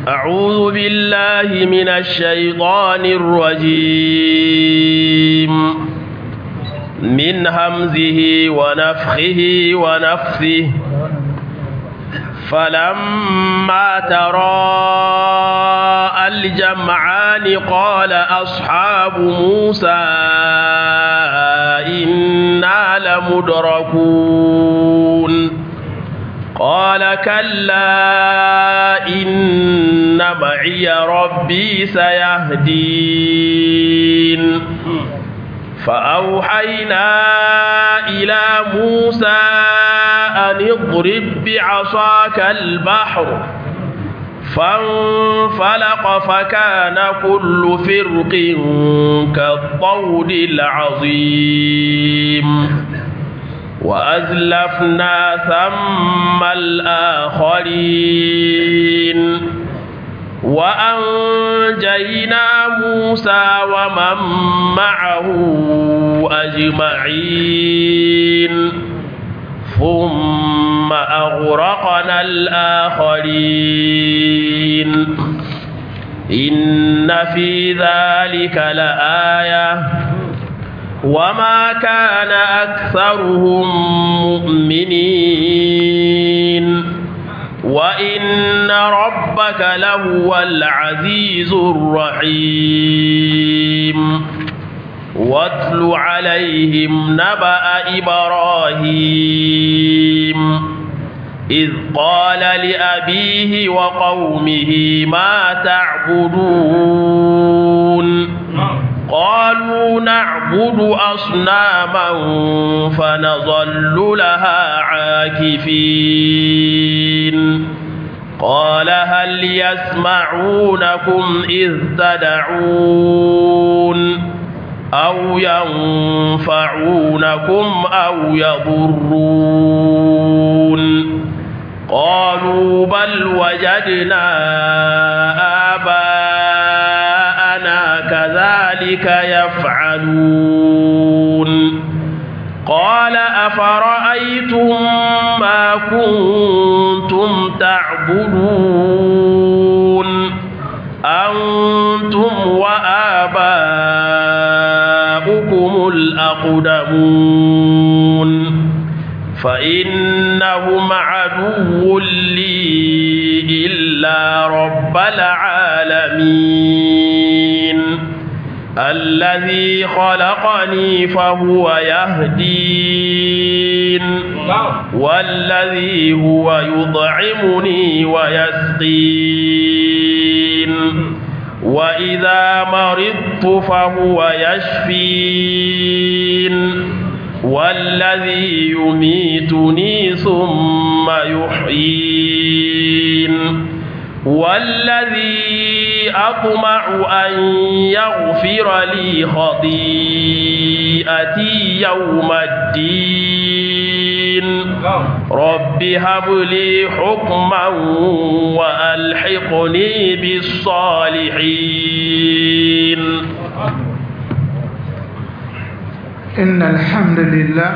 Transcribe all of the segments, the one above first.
أعوذ بالله من الشيطان الرجيم من همزه ونفخه ونفثه فلما تراءى الجمعان قال أصحاب موسى إنا لمدركون قال كلا إن معي ربي سيهدين فأوحينا إلى موسى أن اضرب بعصاك البحر فانفلق فكان كل فرق كالطود العظيم وأزلفنا ثم الآخرين وأنجينا موسى ومن معه أجمعين ثم أغرقنا الآخرين إن في ذلك لآية وما كان أكثرهم مؤمنين وإن ربك لهو العزيز الرحيم واتل عليهم نبأ إبراهيم إذ قال لأبيه وقومه ما تعبدون قالوا نعبد أصناما فنظل لها عاكفين قال هل يسمعونكم إذ تدعون أو ينفعونكم أو يضرون قالوا بل وجدنا آباءنا كذلك يفعلون قال أفرأيتم ما كنتم تعبدون أنتم وآباؤكم الأقدمون فإنهم عدو لي إلا رب العالمين الذي خلقني فهو يهدين والذي هو يطعمني ويسقين وإذا مرضت فهو يشفين والذي يميتني ثم يحيين والذي أطمع أن يغفر لي خطيئتي يوم الدين رب هب لي حكما وألحقني بالصالحين إن الحمد لله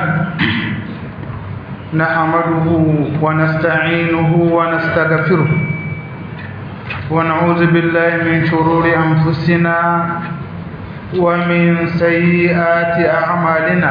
نحمده ونستعينه ونستغفره ونعوذ بالله من شرور أنفسنا ومن سيئات أعمالنا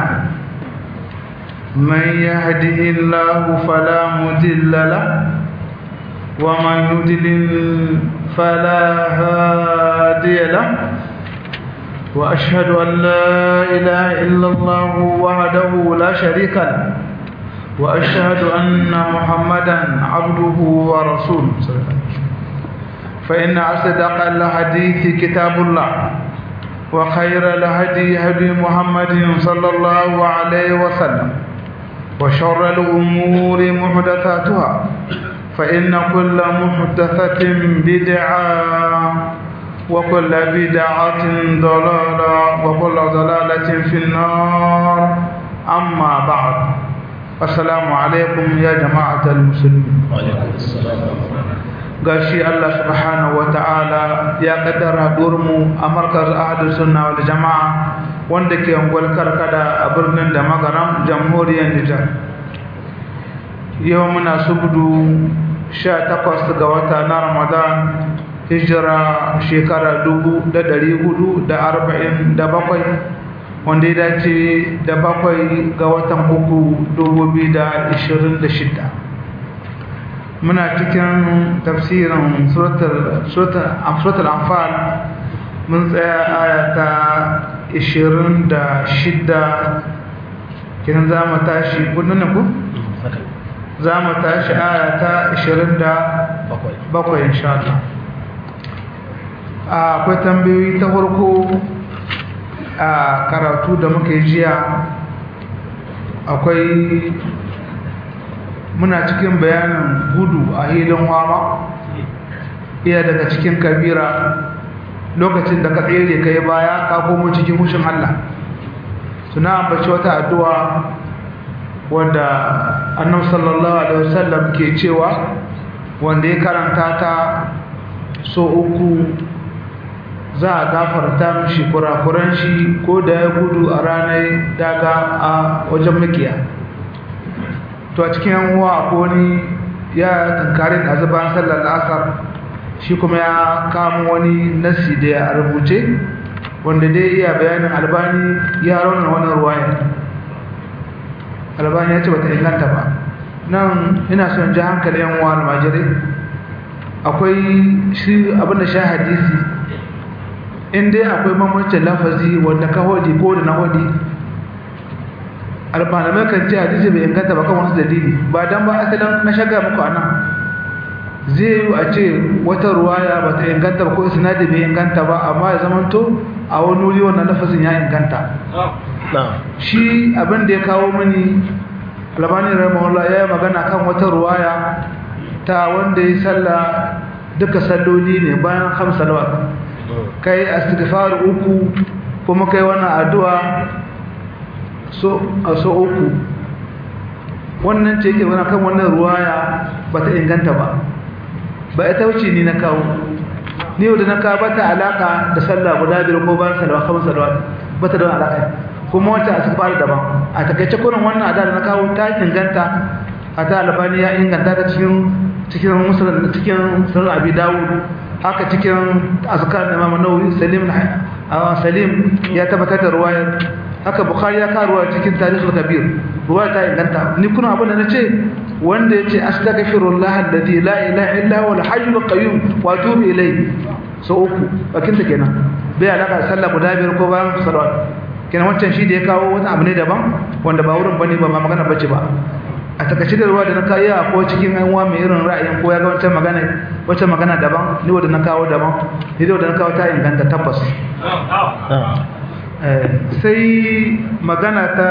من يهده الله فلا مضل له ومن يضلل فلا هادي له وأشهد أن لا إله إلا الله وحده لا شريك له وأشهد أن محمدا عبده ورسوله فإن أصدق الحديث كتاب الله وخير الهدي هدي محمد صلى الله عليه وسلم وشر الأمور محدثاتها فإن كل محدثة بدعة وكل بدعة ضلالة وكل ضلالة في النار أما بعد السلام عليكم يا جماعة المسلمين وعليكم السلام gashi Allah subhanahu ta'ala ya kaddara mu a markaz ahadu sunna wal jama'a wanda ke angwal karkada a birnin da magaram jamhuriyar Nijar yau muna subdu 18 ga wata na Ramadan hijira shekara dubu da dari hudu da arba'in da bakwai wanda ya dace da bakwai ga watan uku dubu biyu da ishirin da shida muna cikin tafsirin suratul anfal mun tsaya aya ta ishirin da shida kinan za mu tashi kudin ku? za mu tashi aya ta ishirin da bakwai insha Allah akwai tambayoyi ta farko a karatu da muka yi jiya akwai muna cikin bayanin gudu a hilin wama iya daga cikin kabira lokacin da ka tsere ka yi baya ka komo cikin hushin Allah suna ambaci wata addu'a wanda annabi sallallahu alaihi wasallam ke cewa wanda ya karanta ta so uku za a gafarta mishi kurakuran shi ko da ya gudu a ranar daga a wajen makiya to a cikin yanwa a koni ya tunkarin a zuban sallar asar shi kuma ya kama wani nasi da ya rubuce wanda dai iya bayanin albani ya rauna wani ruwaya albani ya ce bata inganta ba nan ina son ji hankali yan uwa almajirai akwai shi abinda sha hadisi in dai akwai mamancin lafazi wanda ka hodi ko da na hodi almalamai kan ce hadisi bai inganta ba kan wasu dalili ba dan ba asalin na shaga muku a nan zai yi a ce wata ruwaya ba ta inganta ba ko isnadi bai inganta ba amma ya zamanto a wani wuri wannan lafazin ya inganta shi abin da ya kawo mini albani rahimahullah ya yi magana kan wata ruwaya ta wanda ya salla duka salloli ne bayan hamsa salawat kai astighfar uku kuma kai wannan addu'a so a so uku wannan ce yake wani kan wannan ruwaya ba ta inganta ba ba ita wuce ni na kawo ni yau da na kawo ba ta alaka da sallah guda biyar ko bayan salwa kamar salwa ba ta don alaka kuma wata a cikin daban a takaice kurin wannan ada da na kawo ta inganta a ta albani ya inganta ta cikin cikin musulun cikin sunan abi dawud haka cikin azkar na imam nawawi salim salim ya tabbatar da ruwayar haka bukhari ya karuwa cikin tarihul kabir ruwaya ta inganta ni kuna abin da nace wanda yace astaghfirullah alladhi la ilaha illa huwa al-hayyul qayyum wa atubu ilayhi so uku bakin ta kenan bai alaka sallah guda biyar ko bayan salawat kenan wancan shi da ya kawo wani abu ne daban wanda ba wurin bane ba ma magana bace ba a takaice da ruwa da na kawo ya ko cikin yan uwa mai irin ra'ayin ko ya ga wancan magana wancan magana daban ni wanda na kawo daban ni da na kawo ta inganta tabbas sai magana ta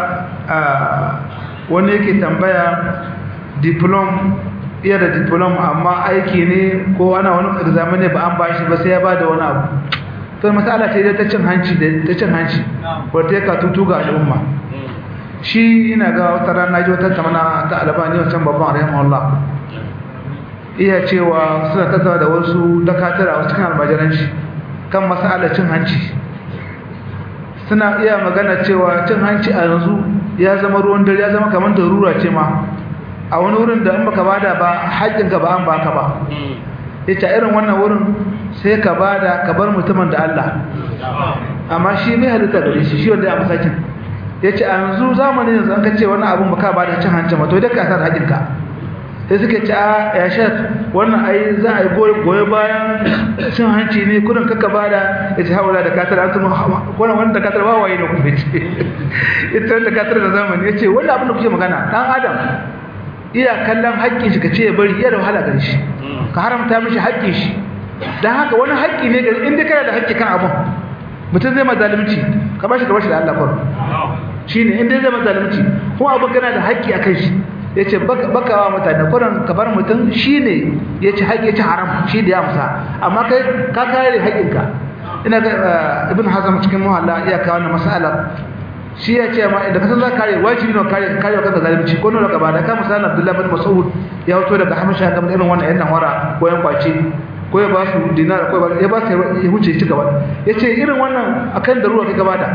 wani yake tambaya diplom iya da diplom amma aiki ne ko ana wani examen ne ba an ba shi ba sai ya ba da wani abu to matsala ce dai ta cin hanci ta cin hanci wadda ya katutu ga al'umma shi ina ga wata rana ji wata tamana ta albani wancan babban rahimahullah iya cewa suna tattawa da wasu dakatara wasu cikin almajiranci kan matsalar cin hanci suna iya magana cewa cin hanci a yanzu ya zama ruwan dare ya zama kamar darura ce ma a wani wurin da in baka bada ba haƙƙinka ba an baka ba yace irin wannan wurin sai ka bada ka bar mutumin da Allah amma shi bai halitta gare shi shi wanda ya masakin yace a yanzu zamanin yanzu an ka ce wannan abun baka bada cin hanci ma to idan ka sa haƙƙinka sai suke ce a ya shat wannan ai za a yi goyi bayan cin hanci ne kudin kaka bada ya ce haula da katar an tunu wannan wanda katar ba waye ne kuma ce ita da katar da zamani ya ce wanda abin da kuke magana dan adam iya kallon haƙƙin shi ka ce ya bari iya da wahala gare shi ka haramta mishi haƙƙin shi dan haka wani haƙƙi ne gare inda kana da haƙƙi kan abun mutum zai ma zalunci ka bashi ka bashi da Allah kwaro shine inda zai ma zalunci kuma abun kana da haƙƙi akan shi ya ce bakawa mutane kuran kabar mutum shi ne ya ci haƙi ya ci haram shi da ya musa amma kai ka kare haƙinka ina ga ibn hazam cikin muhalla iya kawo na masala shi ya ce ma idan kasan za ka kare wajibi ne kare kare kanka zalunci ko nuna gaba da ka misali abdullahi bin mas'ud ya fito daga hamisha ga irin wannan yan wara ko yan kwace ko ya ba su dinar ko ya ba su ya huce ci gaba ya ce irin wannan akan darura kai gaba da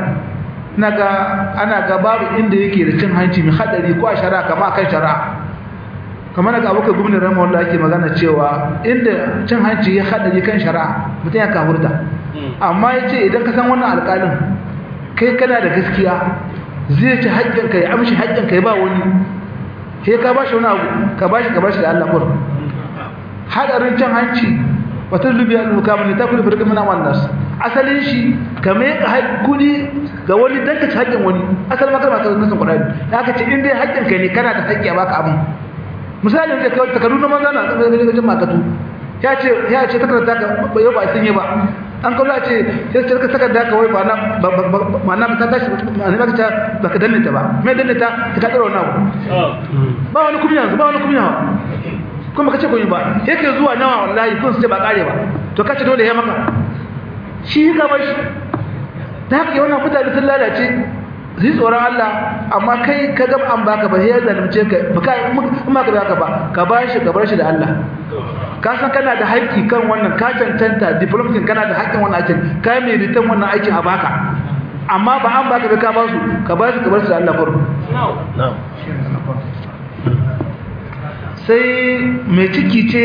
naga ana ga babu inda yake da cin hanci mai hadari ko a shari'a kama akan shari'a kamar daga abokan gwamnan rama wanda ake magana cewa inda cin hanci ya haɗari kan shari'a mutum ya kafurta amma ya ce idan ka san wannan alƙalin kai kana da gaskiya zai ci haƙƙinka ya amshi haƙƙinka ya ba wani sai ka ba shi wani abu ka ba shi ka ba shi da Allah kur haɗarin cin hanci wata lubiya al-mukamin ne ta kudi firqin min amannas asalin shi ka mai kudi ga wani danka ci haƙƙin wani asalin makar masu nasan kuɗaɗe da aka ce in dai haƙƙin kai ne kana da haƙƙi a baka abin misali da kawai takardu na manza na tsaye da gajin makatu ya ce ya ce takarda ka yau ba sun yi ba an kawo a ce sai sai ka takarda ka wai ba na ba na ta tashi ba ne ba ta ba ka danne ta ba mai danne ta ta kadar wannan abu ba wani kuma yanzu ba wani kuma yawa kuma kace kun yi ba sai ka zuwa nawa wallahi kun su ce ba kare ba to kace dole ya maka shi ka bar shi da haka wannan mutane sun lalace zai tsoron Allah amma kai ka gaba an baka ba sai ya zalunce ka ba ka in ma ka baka ba ka ba shi ka bar shi da Allah ka san kana da haƙƙi kan wannan ka tantanta diplomacy kana da haƙƙin wannan aikin ka mai ritan wannan aikin a baka amma ba an baka ba ka ba su ka ba su ka bar su da Allah kurun sai mai ciki ce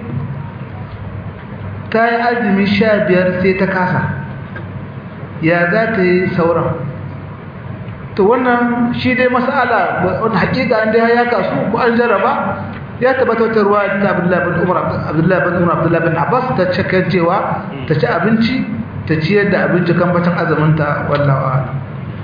ta yi azumi sha biyar sai ta kasa ya za ta yi sauran to wannan shi dai masala wani hakika an dai ya kasu ko an jarraba ya tabbatar da ruwa ta Abdullahi bin Umar Abdullahi bin Umar Abdullahi bin Abbas ta cikin cewa ta ci abinci ta ciyar da abinci kan bacin azumin ta wallahi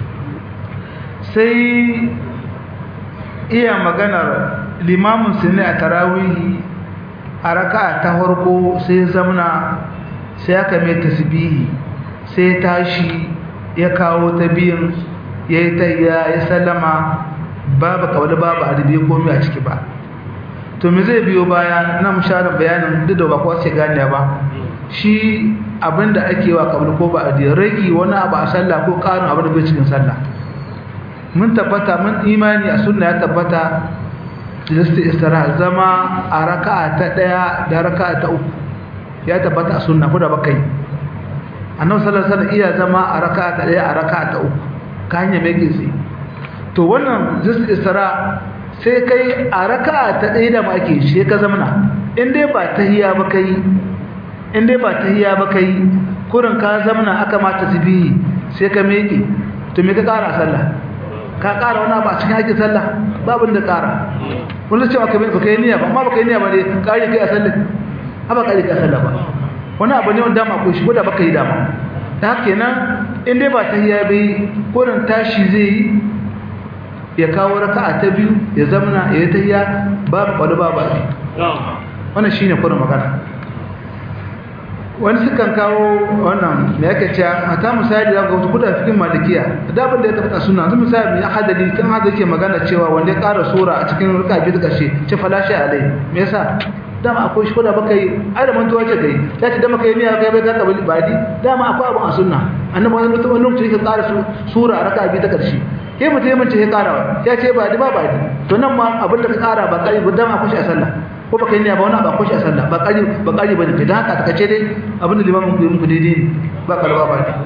sai iya maganar limamin su ne a tarawihi a raka ta farko sai zamna sai aka mai tasbihi sai tashi ya kawo ta biyan ya yi ta ya sallama babu kawai babu adabi komai a ciki ba to me zai biyo baya na musharar bayanin duk da ba kowa sai gane ba shi abinda ake wa kabul ko ba adi ragi wani abu a sallah ko karin abin da bai cikin sallah mun tabbata mun imani a sunna ya tabbata listi istira zama a raka'a ta daya da raka'a ta uku ya tabbata a sunna ko da bakai annabi sallallahu alaihi wasallam iya zama a raka'a ta daya a raka'a ta uku ka hanya mai gizi to wannan listi istira sai kai a raka'a ta daya da ma ake shi ka zamana in dai ba tahiyya ba kai in dai ba tahiyya ba kai kurin ka zamana aka ma tasbihi sai ka meke to me ka kara sallah ka ƙara wani abu a cikin haƙƙin sallah babu da ƙara wani cewa ka baka yi niyya ba amma baka yi niyya ba ne ƙari kai a sallah ha ba ƙari kai a sallah ba wani abu ne wanda dama ko shi ko da baka yi dama da haka kenan in dai ba ta hiya bai koren tashi zai yi ya kawo raka'a ta biyu ya zamana ya yi ta hiya babu ƙwado babu a wannan shine kurin magana wani sukan kawo wannan me yake cewa a ta misali da ga kuda cikin malikiya da abin da ya tabbata sunna zan misali ya hadali kan hada yake magana cewa wanda ya ƙara sura a cikin raka biyu da kashe ce falashi alai me yasa dama akwai shi koda baka yi ai da mantuwa ce kai ya ce da maka yi niyya kai bai ka kabili badi dama akwai abin a sunna annabi wani mutum wani lokaci yake ƙara sura a raka biyu ta karshe kai mutum ya mace ya ƙara ya ce badi ba badi to nan ma abin da ka ƙara ba ƙari ba dama akwai shi a sallah ko baka yi niyya ba wani ba ko shi a sallah ba kari ba kari ba ne dan haka ta kace dai abin da limamin ku yi muku daidai ne ba kalba ba ne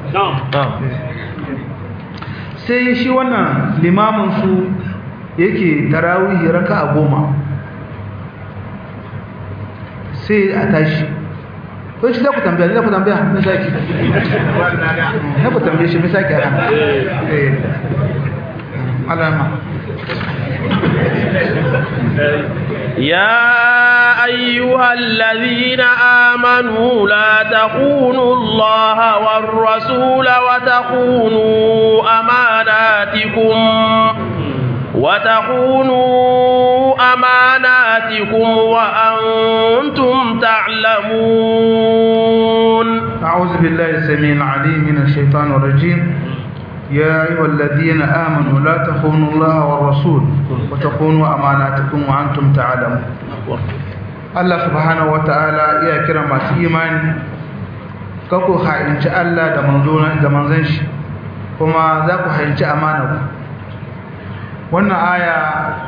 sai shi wannan limamin su yake tarawih raka'a goma sai a tashi ko shi za ku tambaya za ku tambaya me saki ne ku tambaye shi me saki a kan eh alama يا أيها الذين آمنوا لا تخونوا الله والرسول وتخونوا أماناتكم وتخونوا أماناتكم وأنتم تعلمون أعوذ بالله السميع العليم من الشيطان الرجيم يا أيها الذين آمنوا لا تخونوا الله والرسول وتخونوا أماناتكم وأنتم تعلمون الله سبحانه وتعالى يا كرم إيمان kako ha'inci Allah da manzon da manzon shi kuma za ku ha'inci amana wannan aya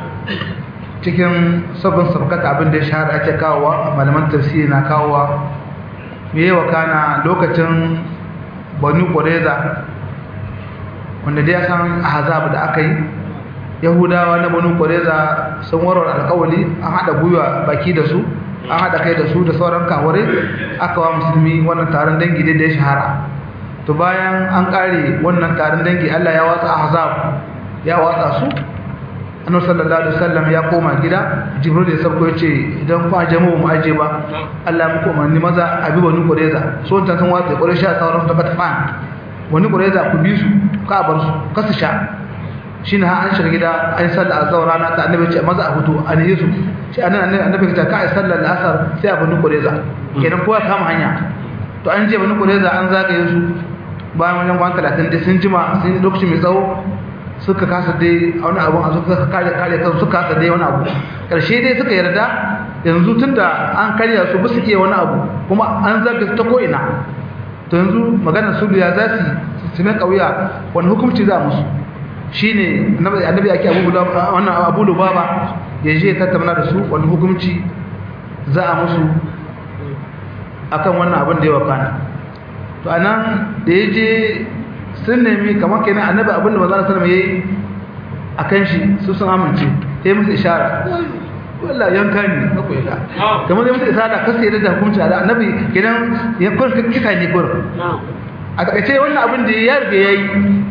cikin sabon sabkata abin da ya shahara ake kawowa malaman tafsiri na kawowa me yawa kana lokacin Banu Qurayza wanda dai san ahzab da aka yi yahudawa na banu ƙwareza sun warware alƙawali an haɗa gwiwa baki da su an haɗa kai da su da sauran kaware aka wa musulmi wannan taron dangi da ya shahara to bayan an ƙare wannan taron dangi allah ya watsa ahzab ya watsa su annabi sallallahu alaihi wasallam ya koma gida jibril ya sauko ya ce idan ku aje mu mu aje ba allah ya muku umarni maza a bi banu ƙwareza so ta san watsa ƙwarai sha sauran ta fatfan wani ƙwareza ku bi su ka bar su ka su sha shi ne an shiga gida an yi sallar azawar rana ta annabi ce maza a hutu a ne su shi annabi annabi ta ka yi sallar asar sai a bani kureza kenan kowa kama hanya to an je bani kureza an zagaye su bayan wajen kwan talatin da sun jima sun yi lokaci mai tsawo suka kasa dai a wani abun a suka kare kare kan suka kasa dai wani abu karshe dai suka yarda yanzu tunda an karya su bisa iya wani abu kuma an zaga ta ko ina to yanzu maganar sulhu ya za su su mai kauya wani hukunci za musu shine annabi ake abu wannan abu lubaba ya je tattauna da su wani hukunci za a musu akan wannan abin da ya wakana to anan da ya je sun nemi kamar kenan annabi abin da manzon sallallahu alaihi akan shi su sun amince sai musu ishara wallahi yanka ne na koyi da kamar da musu ishara kasu yadda da hukunci da annabi kenan ya kurka kisa ne kurka a takaice wannan abin da ya riga yayi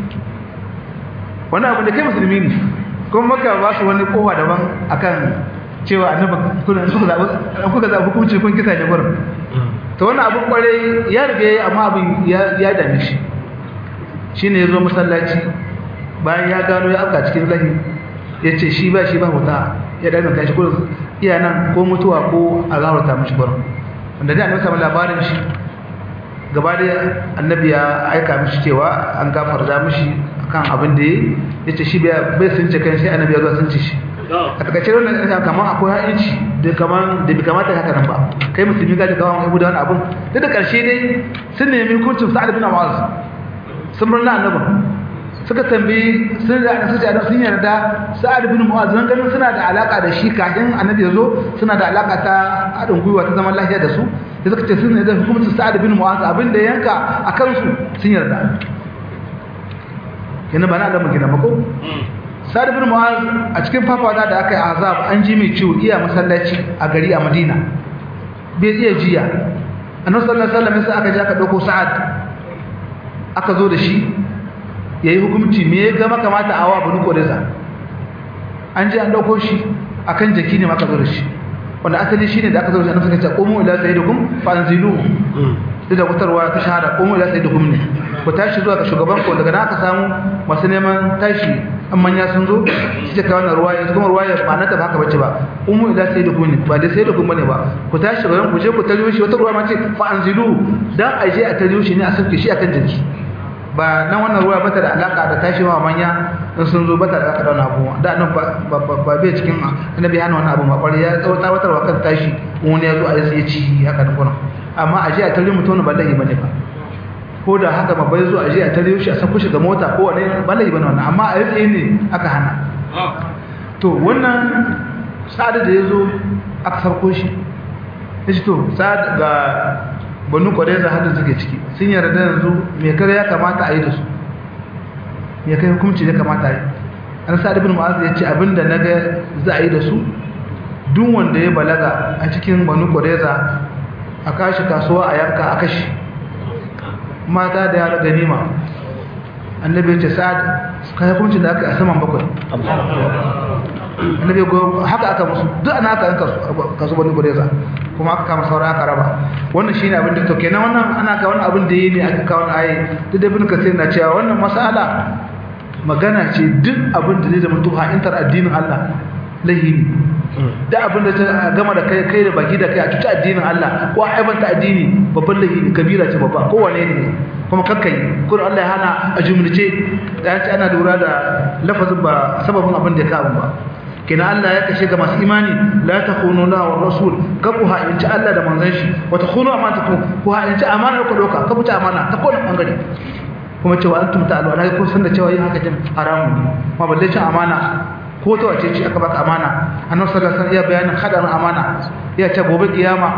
wani abu da kai musulmi ne kuma maka ba su wani kowa daban akan cewa annabi kuna suka zaɓi kuka zaɓi hukunci kun kisa ne gurin to wannan abin kwarai ya riga yayi amma abin ya dame shi shine yazo masallaci bayan ya gano ya afka cikin lahi ya ce shi ba shi ba wuta ya dana kashi kurin iya nan ko mutuwa ko a zaharta mashi gurin wanda da annabi samu labarin shi gaba da annabi ya aika mishi cewa an gafarta mishi kan abin da ya ce shi bai sun ce kan shi annabi ya zo sun ce shi a takaice wannan ɗan kamar akwai ha'inci da kamar da bai kamata haka nan ba kai musulmi gaji kawo abu da wani abin duk da ƙarshe dai sun nemi hukuncin sa'ad bin awaz sun murna annabin suka tambayi sun da su da sun yarda sa'ad bin mu'az nan ganin suna da alaka da shi kafin annabi ya zo suna da alaka ta haɗin gwiwa ta zaman lafiya da su da suka ce sun yarda hukuncin sa'ad bin mu'az abin da yanka a kansu sun yarda kenan ba na da magana mako sa'ad bin mu'az a cikin fafata da aka yi azab an ji mai ciwo iya masallaci a gari a madina bai iya jiya annabi sallallahu alaihi wasallam sai aka je aka dauko sa'ad aka zo da shi yayi hukunci me ya ga makamata awa banu kodeza an je an dauko shi akan jaki ne maka zo da shi wanda asali shine da aka zo da shi annabi suka ce qumu ila sayyidikum fa anzilu duk da wutarwa ta shahada qumu ila sayyidikum ne ku tashi zuwa ga shugaban ku daga nan aka samu masu neman tashi an manya sun zo su ce kawo ruwaya kuma ruwaya ba na tafi haka bace ba umu ila sai da kuni ba da sai da kun bane ba ku tashi gaban ku je ku tariyo shi wata ruwa ma ce fa anzilu dan a je a tariyo shi ne a sauke shi akan jiki ba nan wannan ruwa bata da alaka da tashi ma manya in sun zo bata da alaka da wannan abu da nan ba ba bai cikin annabi hana wannan abu ma kwari ya tsawata wata wa kan tashi wani ya zo a yi ci haka da kuma amma a je a tariyo mutum ba lahi bane ba ko da haka ba bai zo a je a tare shi a sako shi ga mota ko wani bala'i bane wannan amma a yi ne aka hana to wannan sa'ada da yazo aka sarko shi yace to sa'ad ga banu kwareza hadin suke ciki sun yarda yanzu me kare ya kamata a yi da su me kai hukunci ya kamata a yi an sa'ad ibn mu'az yace abinda naga za a yi da su duk wanda ya balaga a cikin banu kwareza a kashi kasuwa a yanka a kashi mata da yara ganima annabi ya ce sa'ad kai hukuncin da aka yi a saman bakwai annabi go haka aka musu duk ana aka yanka kasu bani gureza kuma aka kama sauran aka raba wannan shine abin da to kenan wannan ana ka wannan abin da yi ne aka kawo ayi duk da ibn kasir na cewa wannan mas'ala magana ce duk abin da zai zama tuha intar addinin Allah lahini da abin da ta gama da kai kai da baki da kai a cuta addinin Allah ko a aibanta addini babban lahini kabira ce babba kowane ne kuma kakkai kuma Allah ya hana a jumlace da ya ce ana lura da lafazin ba sababin abin da ya kawo ba kina Allah ya kashe ga masu imani la takhunu la wa rasul ka ku ha'inci Allah da manzon shi wa takhunu amanatakum ku ha'inci amana ku doka ka buta amana ta kowane bangare kuma cewa antum ta'alu ana kun san da cewa yin haka jin haramun ne ma balle cin amana ko ta wace ce aka baka amana annabi sallallahu alaihi wasallam ya bayanin hadarin amana ya ce gobe kiyama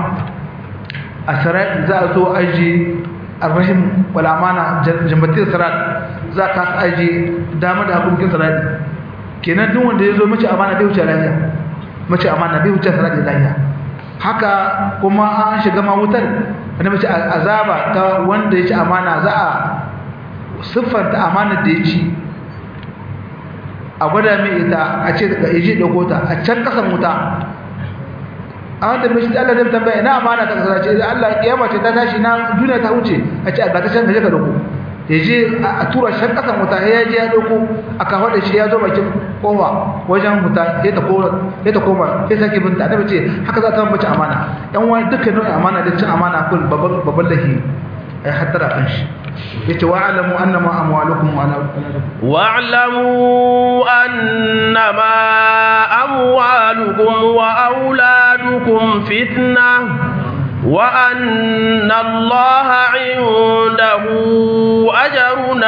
a sarai za a zo aji arrahim wal amana jambatin sarat za ka aji dama da hakukin sarai kenan duk wanda ya zo mace amana bai wuce lafiya mace amana bai wuce salat da lafiya haka kuma an shiga ma wutar wanda mace azaba ta wanda ya ci amana za a siffanta amana da ya ci a gwada mai ita a ce ga ije dauko ta a can kasan wuta an da mishi Allah zai tambaya ina amana ta kasar ce Allah kiyama ce ta tashi na duniya ta wuce a ce a ga ta can gaje ka dauko ya je a tura shan kasan wuta ya je ya dauko a kawo da shi ya zo bakin kowa wajen wuta ya ta koma ya ta koma ya sake binta annabi ce haka za ta mace amana yan wani dukkan nau'in amana da cin amana kun babban babban lahi ai hattara kan shi yace wa'lamu annama amwalukum wa wa'lamu annama amwalukum wa auladukum fitna wa anna allaha 'indahu ajrun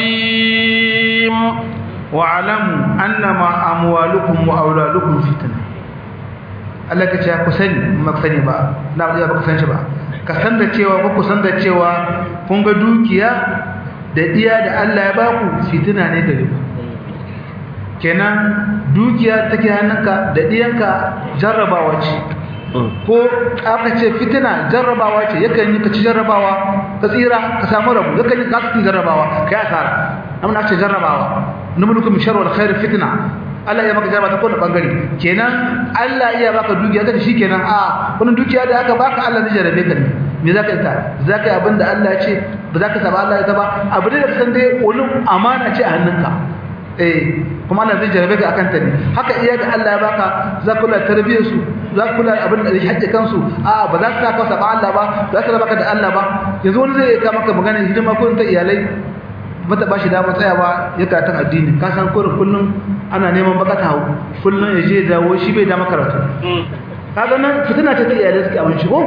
'azim wa'lamu annama amwalukum wa auladukum fitna Allah ka ce ku sani ba sani ba na ba ku san shi ba ka san da cewa ba ku san da cewa kun ga dukiya da diya da Allah ya baku fitina ne gare ku kenan dukiya take hannunka da diyanka jarrabawa ce ko aka ce fitina jarrabawa ce yakan yi ka ci jarrabawa ka tsira ka samu rabu yakan yi ka ci jarrabawa kai asara amma ce jarrabawa numulukum sharru wal khair fitna Allah ya maka jarraba ta kowane bangare kenan Allah iya baka dukiya kace shikenan a wannan dukiya da aka baka Allah zai jarrabe ka ne me zaka yi ta zaka yi abinda Allah ya ce ba zaka saba Allah ya ta ba abu da kasan dai ulum amana ce a hannunka eh kuma Allah zai jarrabe ka akan ta ne haka iya da Allah ya baka za ka kula tarbiyyar su za ka kula abin da ya haƙƙe kansu a ba za ka saka saba Allah ba za ka raba ka da Allah ba yanzu wani zai ka maka magana hidima ko ta iyalai mata ba shi damar tsayawa ya karatun addini ka san kurin kullum ana neman baka ta hau kullum ya je dawo shi bai dama karatu kaga nan fitina ce ta iyalai suke abin shigo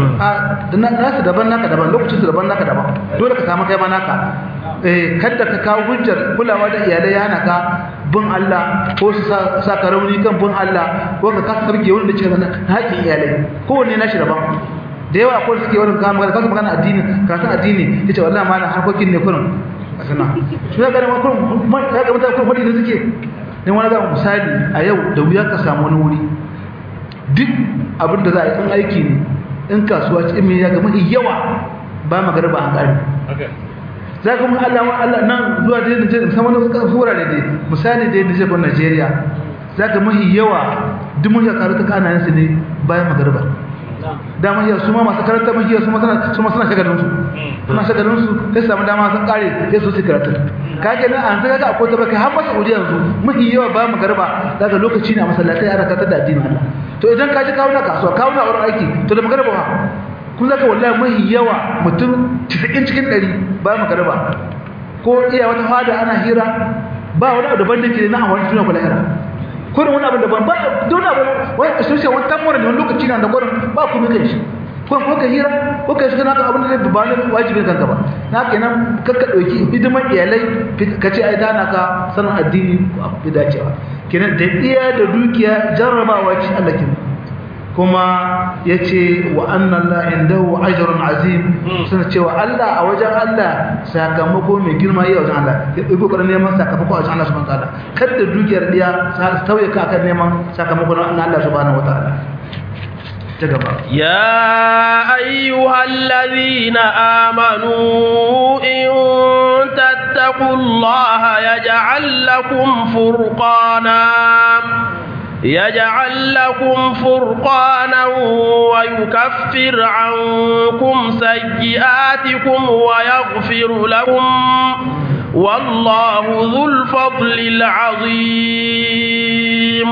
a nasu daban naka daban lokacin su daban naka daban dole ka samu kai ma naka eh kada ka kawo hujjar kulawa da iyalai ya hana ka bin Allah ko su sa ka rauni kan bin Allah ko ka kasa sarki wanda ce na haƙin iyalai kowanne nashi daban da yawa akwai suke wani kama magana kasu magana addini karatun addini yace wallahi ma harkokin ne kurin sana su ya gane makon ya ga mutane kuma da suke ne wani ga misali a yau da wuya ka samu wani wuri duk abin da za a yi in aiki ne in kasuwa ce in ya ga mafi yawa ba magana ba an ƙari za ka mun Allah wa Allah nan zuwa da Nijar musamman wasu kan sura da dai misali da Nijar ko Najeriya za ka mafi yawa duk mun ya karu ta kana yin su ne bayan magariba dama iya su ma masu karanta mahiya su ma suna shagalin su suna shagalin su sai samu dama sun kare sai su su karatu kage nan an zaga akwai ta baka har masa uri yanzu mahi yawa ba mu garba daga lokaci ne a masallatai ana karanta da addinin Allah to idan ka ji kawo na kasuwa kawo na wurin aiki to da magarba ha kun zaka wallahi mahi yawa mutum 90 cikin 100 ba mu garba ko iya wata fada ana hira ba wani abu daban da ke na amfani tuna kula hira ko da wani abin daban ba don abin wani asoshe wani tamura ne wani lokaci na da gwarin ba kuma kai shi ko ko ka hira ko ka shiga naka abin da zai ba ne wajibin kanka ba na kenan kakka dauki hidiman iyalai ka ce ai dana ka sanin addini bi dacewa kenan da iya da dukiya jarrabawa ce Allah kin kuma yace wa anna Allah indahu ajrun azim suna cewa Allah a wajen Allah sakamako mai girma yi a wajen Allah ya ɗauki ƙwarar neman sakamako a wajen Allah subhanahu wataala kada dukiyar diya sa tauye ka akan neman sakamako na Allah subhanahu wataala ta gaba يا أيها الذين آمنوا إن تتقوا الله يجعل لكم فرقانا يجعل لكم فرقانا ويكفر عنكم سيئاتكم ويغفر لكم والله ذو الفضل العظيم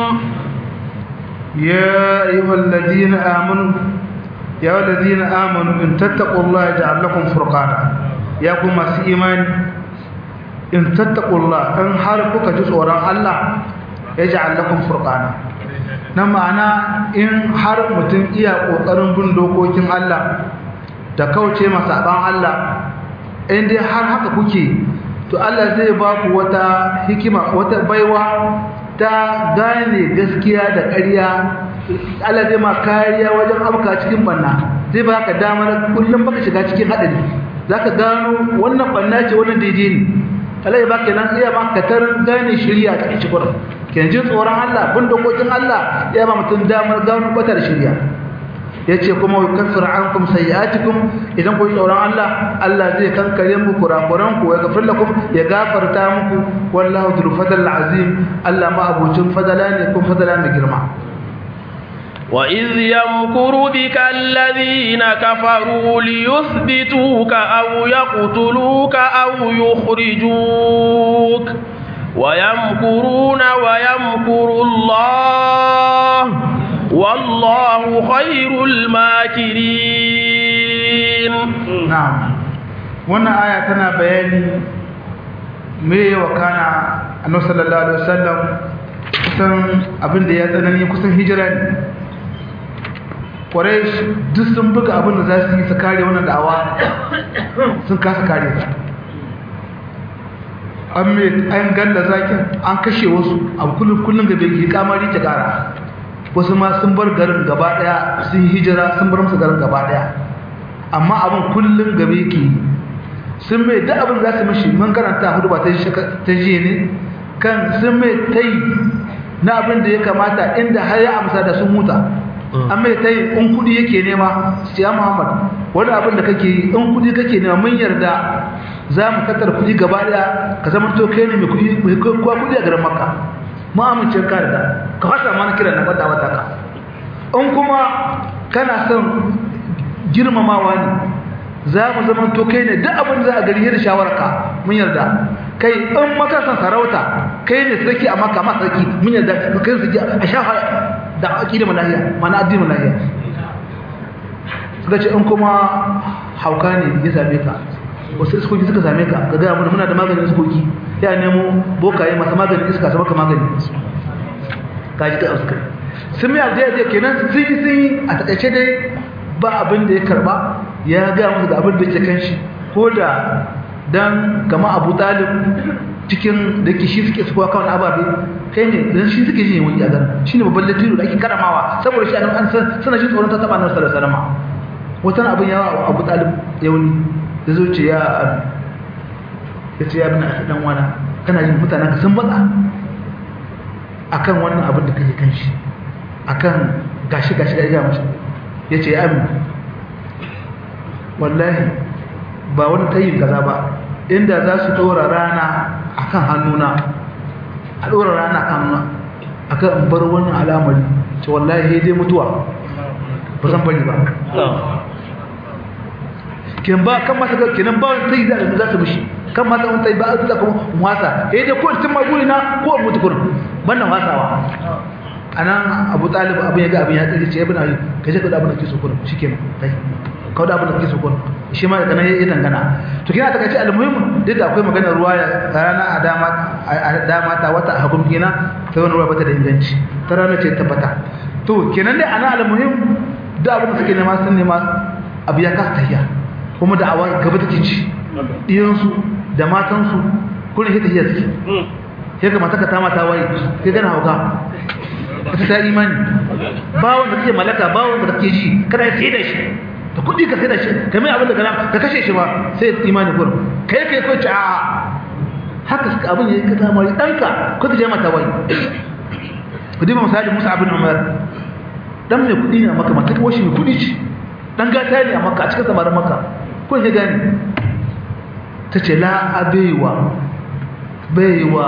يا أيها الذين آمنوا يا أيها الذين آمنوا إن تتقوا الله يجعل لكم فرقانا يا كما إيمان إن تتقوا الله إن حرفك جزء وراء الله يجعل لكم فرقانا na ma'ana in har mutum iya ƙoƙarin bin dokokin Allah da kauce masaɓan Allah in dai har haka kuke to Allah zai ba ku wata hikima wata baiwa ta gane gaskiya da ƙarya Allah zai ma kariya wajen amka cikin banna zai ba ka damar kullum baka shiga cikin haɗari za ka gano wannan banna ce wannan daidai ne Allah ya ba ka nan iya ma ka tar gane shirya ta cikin kenan jin tsoron Allah bin dokokin Allah ya ba mutum damar gano bata da shirya yace kuma yukaffir ankum sayiatikum idan ku tsoron Allah Allah zai kankare muku kurakuran ku ya gafar lakum ya gafarta muku wallahu dhul fadl azim Allah ma abucin fadala ne kun fadala mai girma وإذ يمكر بك الذين كفروا ليثبتوك أو يقتلوك أو يخرجوك ويمكرون ويمكر الله والله خير الماكرين na'am wannan aya tana bayani me wa kana annabi sallallahu alaihi wasallam kusan abin da ya tsanani kusan hijira ne Quraysh duk sun buga abin da za su yi su kare wannan da'awa sun kasa kare ta an me an galla zakin an kashe wasu a kullum kullum da bai kamari ta kara wasu ma sun bar garin gaba daya sun hijira sun bar musu garin gaba daya amma abin kullum gabe yake sun mai da abin za su mishi mun karanta hudu ba ta ta jiye ne kan sun mai tai na abin da ya kamata inda har ya amsa da sun huta an mai tai in kudi yake nema siya muhammad wani abin da kake yi in kudi kake nema mun yarda za mu tattara kudi gaba daya ka zama to kai ne mai kudi mai kowa kudi a garin makka mu amince ka da ka fasa mana kiran na bada wata ka in kuma kana son girmamawa ne za mu zama to kai ne duk abin za a gari da shawararka mun yarda kai in makasan sarauta kai ne sarki a maka ma sarki mun yarda kai su a shafa da aqida malahiya mana addini malahiya suka ce in kuma hauka ne ya same ka wasu iskoki suka same ka ga gaya muna da maganin iskoki ya nemo bokaye masu maganin iska su maka magani ka ji ka suka sun mai aljiyar kenan sun yi sun yi a takaice dai ba abin da ya karba ya ga musu da abin da yake kanshi ko da dan kama Abu Talib cikin da ke shi suke suka kawo ababe kai ne dan shi suke yin wani agar shine babban latiro da ake karamawa saboda shi an san suna jin tsoron ta taba nan sallallahu alaihi wasallam wata abin yawa Abu Talib ya wani da zo ce ya ya ce ya bin dan wana kana jin mutanen ka sun matsa akan wannan abin da kake kanshi akan gashi gashi da ya mashi ya ce ya amin wallahi ba wani tayin kaza ba inda za su ɗora rana a kan hannuna a ɗora rana a kan hannuna a kan bar wani alamari ce wallahi ya dai mutuwa ba zan bari ba kin ba kan masa kenan ba wani tayi za za su mishi kan masa wani tayi ba a zuwa kuma wasa ya dai ko tun maguri na ko mutu kurin bannan wasawa anan abu talib abin ya ga abin ya tsiri ce ibn ali ka je ka da abin da kike so kurin shikenan kai ka da abin da kike so kurin shi ma daga nan ya dangana to kina taka ce almuhim duk da akwai maganar ruwa ya rana a dama a dama ta wata a hagun kina sai wani ruwa bata da inganci ta rana ce tabbata to kenan dai ana almuhim da abin da suke nema sun nema abu ya kasa tahiya kuma da awa gaba take ci iyansu da matansu kullum sai tahiya suke sai ga mataka ta mata waye sai gana hauka ita ta imani bawon da kake malaka bawon da kake ji kada ya sai da shi da kudi ka sai da shi kamar abin da kana ka kashe shi ba sai imani gurin kai kai ko ta haka suka abin yayi kaza mai danka ko ka je mata wai kudi ba misali Musa ibn Umar dan mai kudi ne maka mata kawo shi mai kudi ce dan gata ne a maka a cikin samarin maka ko ya gani tace la abaiwa baiwa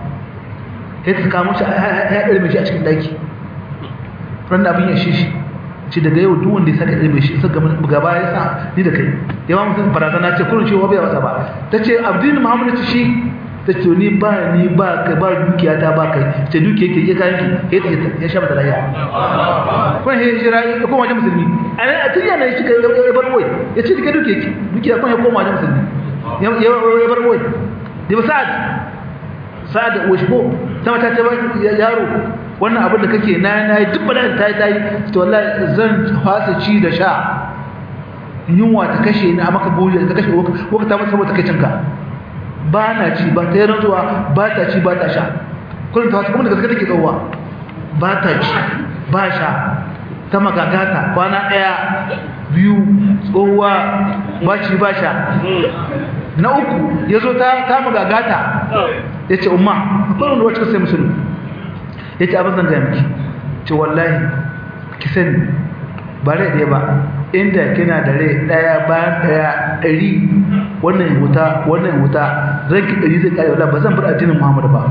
ya ta kamo shi ya ɗarme shi a cikin daki ran da abin ya shi shi ce daga yau duk wanda ya saka ɗarme shi saka gaba ya sa ni da kai yawa mutum barazana ce kurin cewa bai wata ba ta ce abdin muhammadu ta shi ta ce ni ba ni ba kai ba dukiya ta ba kai ce dukiya ke ya kayan ki ya sha mata lahiya kuma ya jira ya koma wajen musulmi a nan a tun yana shi ka ya bar boy ya ce duka dukiya ki dukiya kuma ya koma wajen musulmi ya bar boy da ba sa'ad sa'ad da washbo sama ta ce yaro wannan abin da kake na na yi duk bala'in ta yi ta yi to wallahi zan fasa ci da sha yunwa ta kashe ni a maka buri ta kashe waka ta masa saboda kai cinka ba na ci ba ta yi rantsuwa ba ta ci ba ta sha kullum ta wasu kuma da gaske take tsawowa ba ta ci ba sha ta magagata kwana ɗaya biyu tsohuwa ba ci ba sha na uku ya zo ta magagata ya ce umma akwai wanda wacce sai musulun yace abin zan ga miki ce wallahi ki sani ba rai ɗaya ba inda kina da rai ɗaya bayan ɗaya ɗari wannan ya wuta wannan ya wuta ranki ɗari zai ƙare wala ba zan bar addinin muhammadu ba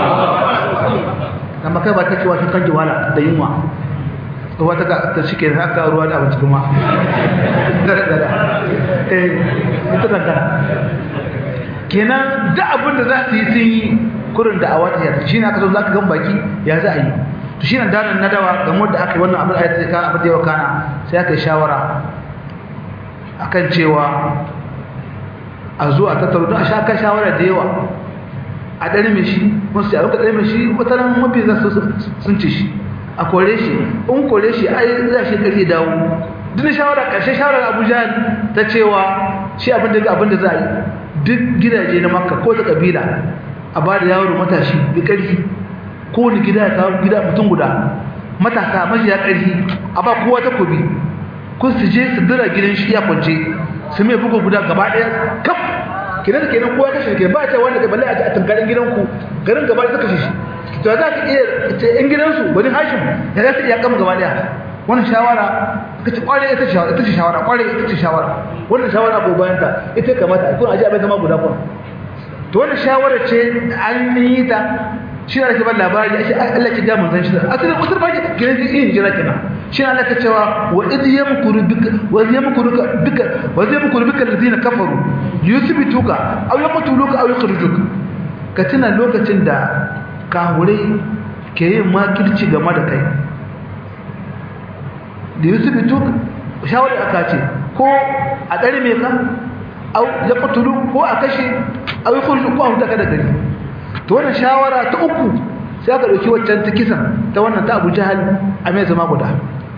amma kai ba ta cewa kin kanki wala da yunwa to wata ka ta shike haka ruwa da abinci kuma dara dara eh ita da dara kenan da abin da za su yi sun yi kurin da awata ya shi ne aka zo za ka gan baki ya za a yi to shi ne danin nadawa game da aka yi wannan abin ayat ka abin da yawa kana sai aka yi shawara akan cewa a zo a tattaro don a sha kan shawara da yawa a ɗari mai shi wasu ya ruka ɗari mai shi wata nan mafi za su sun ce shi a kore shi in kore shi ai za shi ƙarfi dawo duk shawara ƙarshe shawarar abuja ta cewa shi abin da abin da za a yi duk gidaje na makka ko ta ƙabila a ba da yawon matashi da ƙarfi kowane gida ya kawo gida mutum guda matasa majiya ƙarfi a ba kowa ta kobi kun su je su dira gidan shi ya kwance su mai bugu guda gaba ɗaya kaf kenan da kenan kowa kashe ke ba ta wanda ka balle a tankarin gidanku garin gaba ɗaya kashe shi to za ka iya ce in gidansu wani hashim ya za su iya kama gaba ɗaya wannan shawara ka ce kware ita ce ita ce shawara kware ita ce shawara wannan shawara ko bayan ta ita kamata kun aje abin zama guda kun to wannan shawara ce an yi ta shi ne ake ban labari ake Allah ki ga mun san shi asalin usul ba gidan yin jira kenan shi ne Allah ka cewa wa idh yamkuru bika wa idh yamkuru bika wa idh yamkuru bika alladhina kafaru yuthbituka aw yaqtuluka aw yukhrijuka ka tuna lokacin da kahurai ke yin makirci game da kai da yuthbituka shawari aka ce ko a dare me ka aw yaqtulu ko a kashe aw yukhrijuka ko a huta ka da gari to wannan shawara ta uku sai aka dauki waccan ta kisan ta wannan ta Abu Jahal a mai zama guda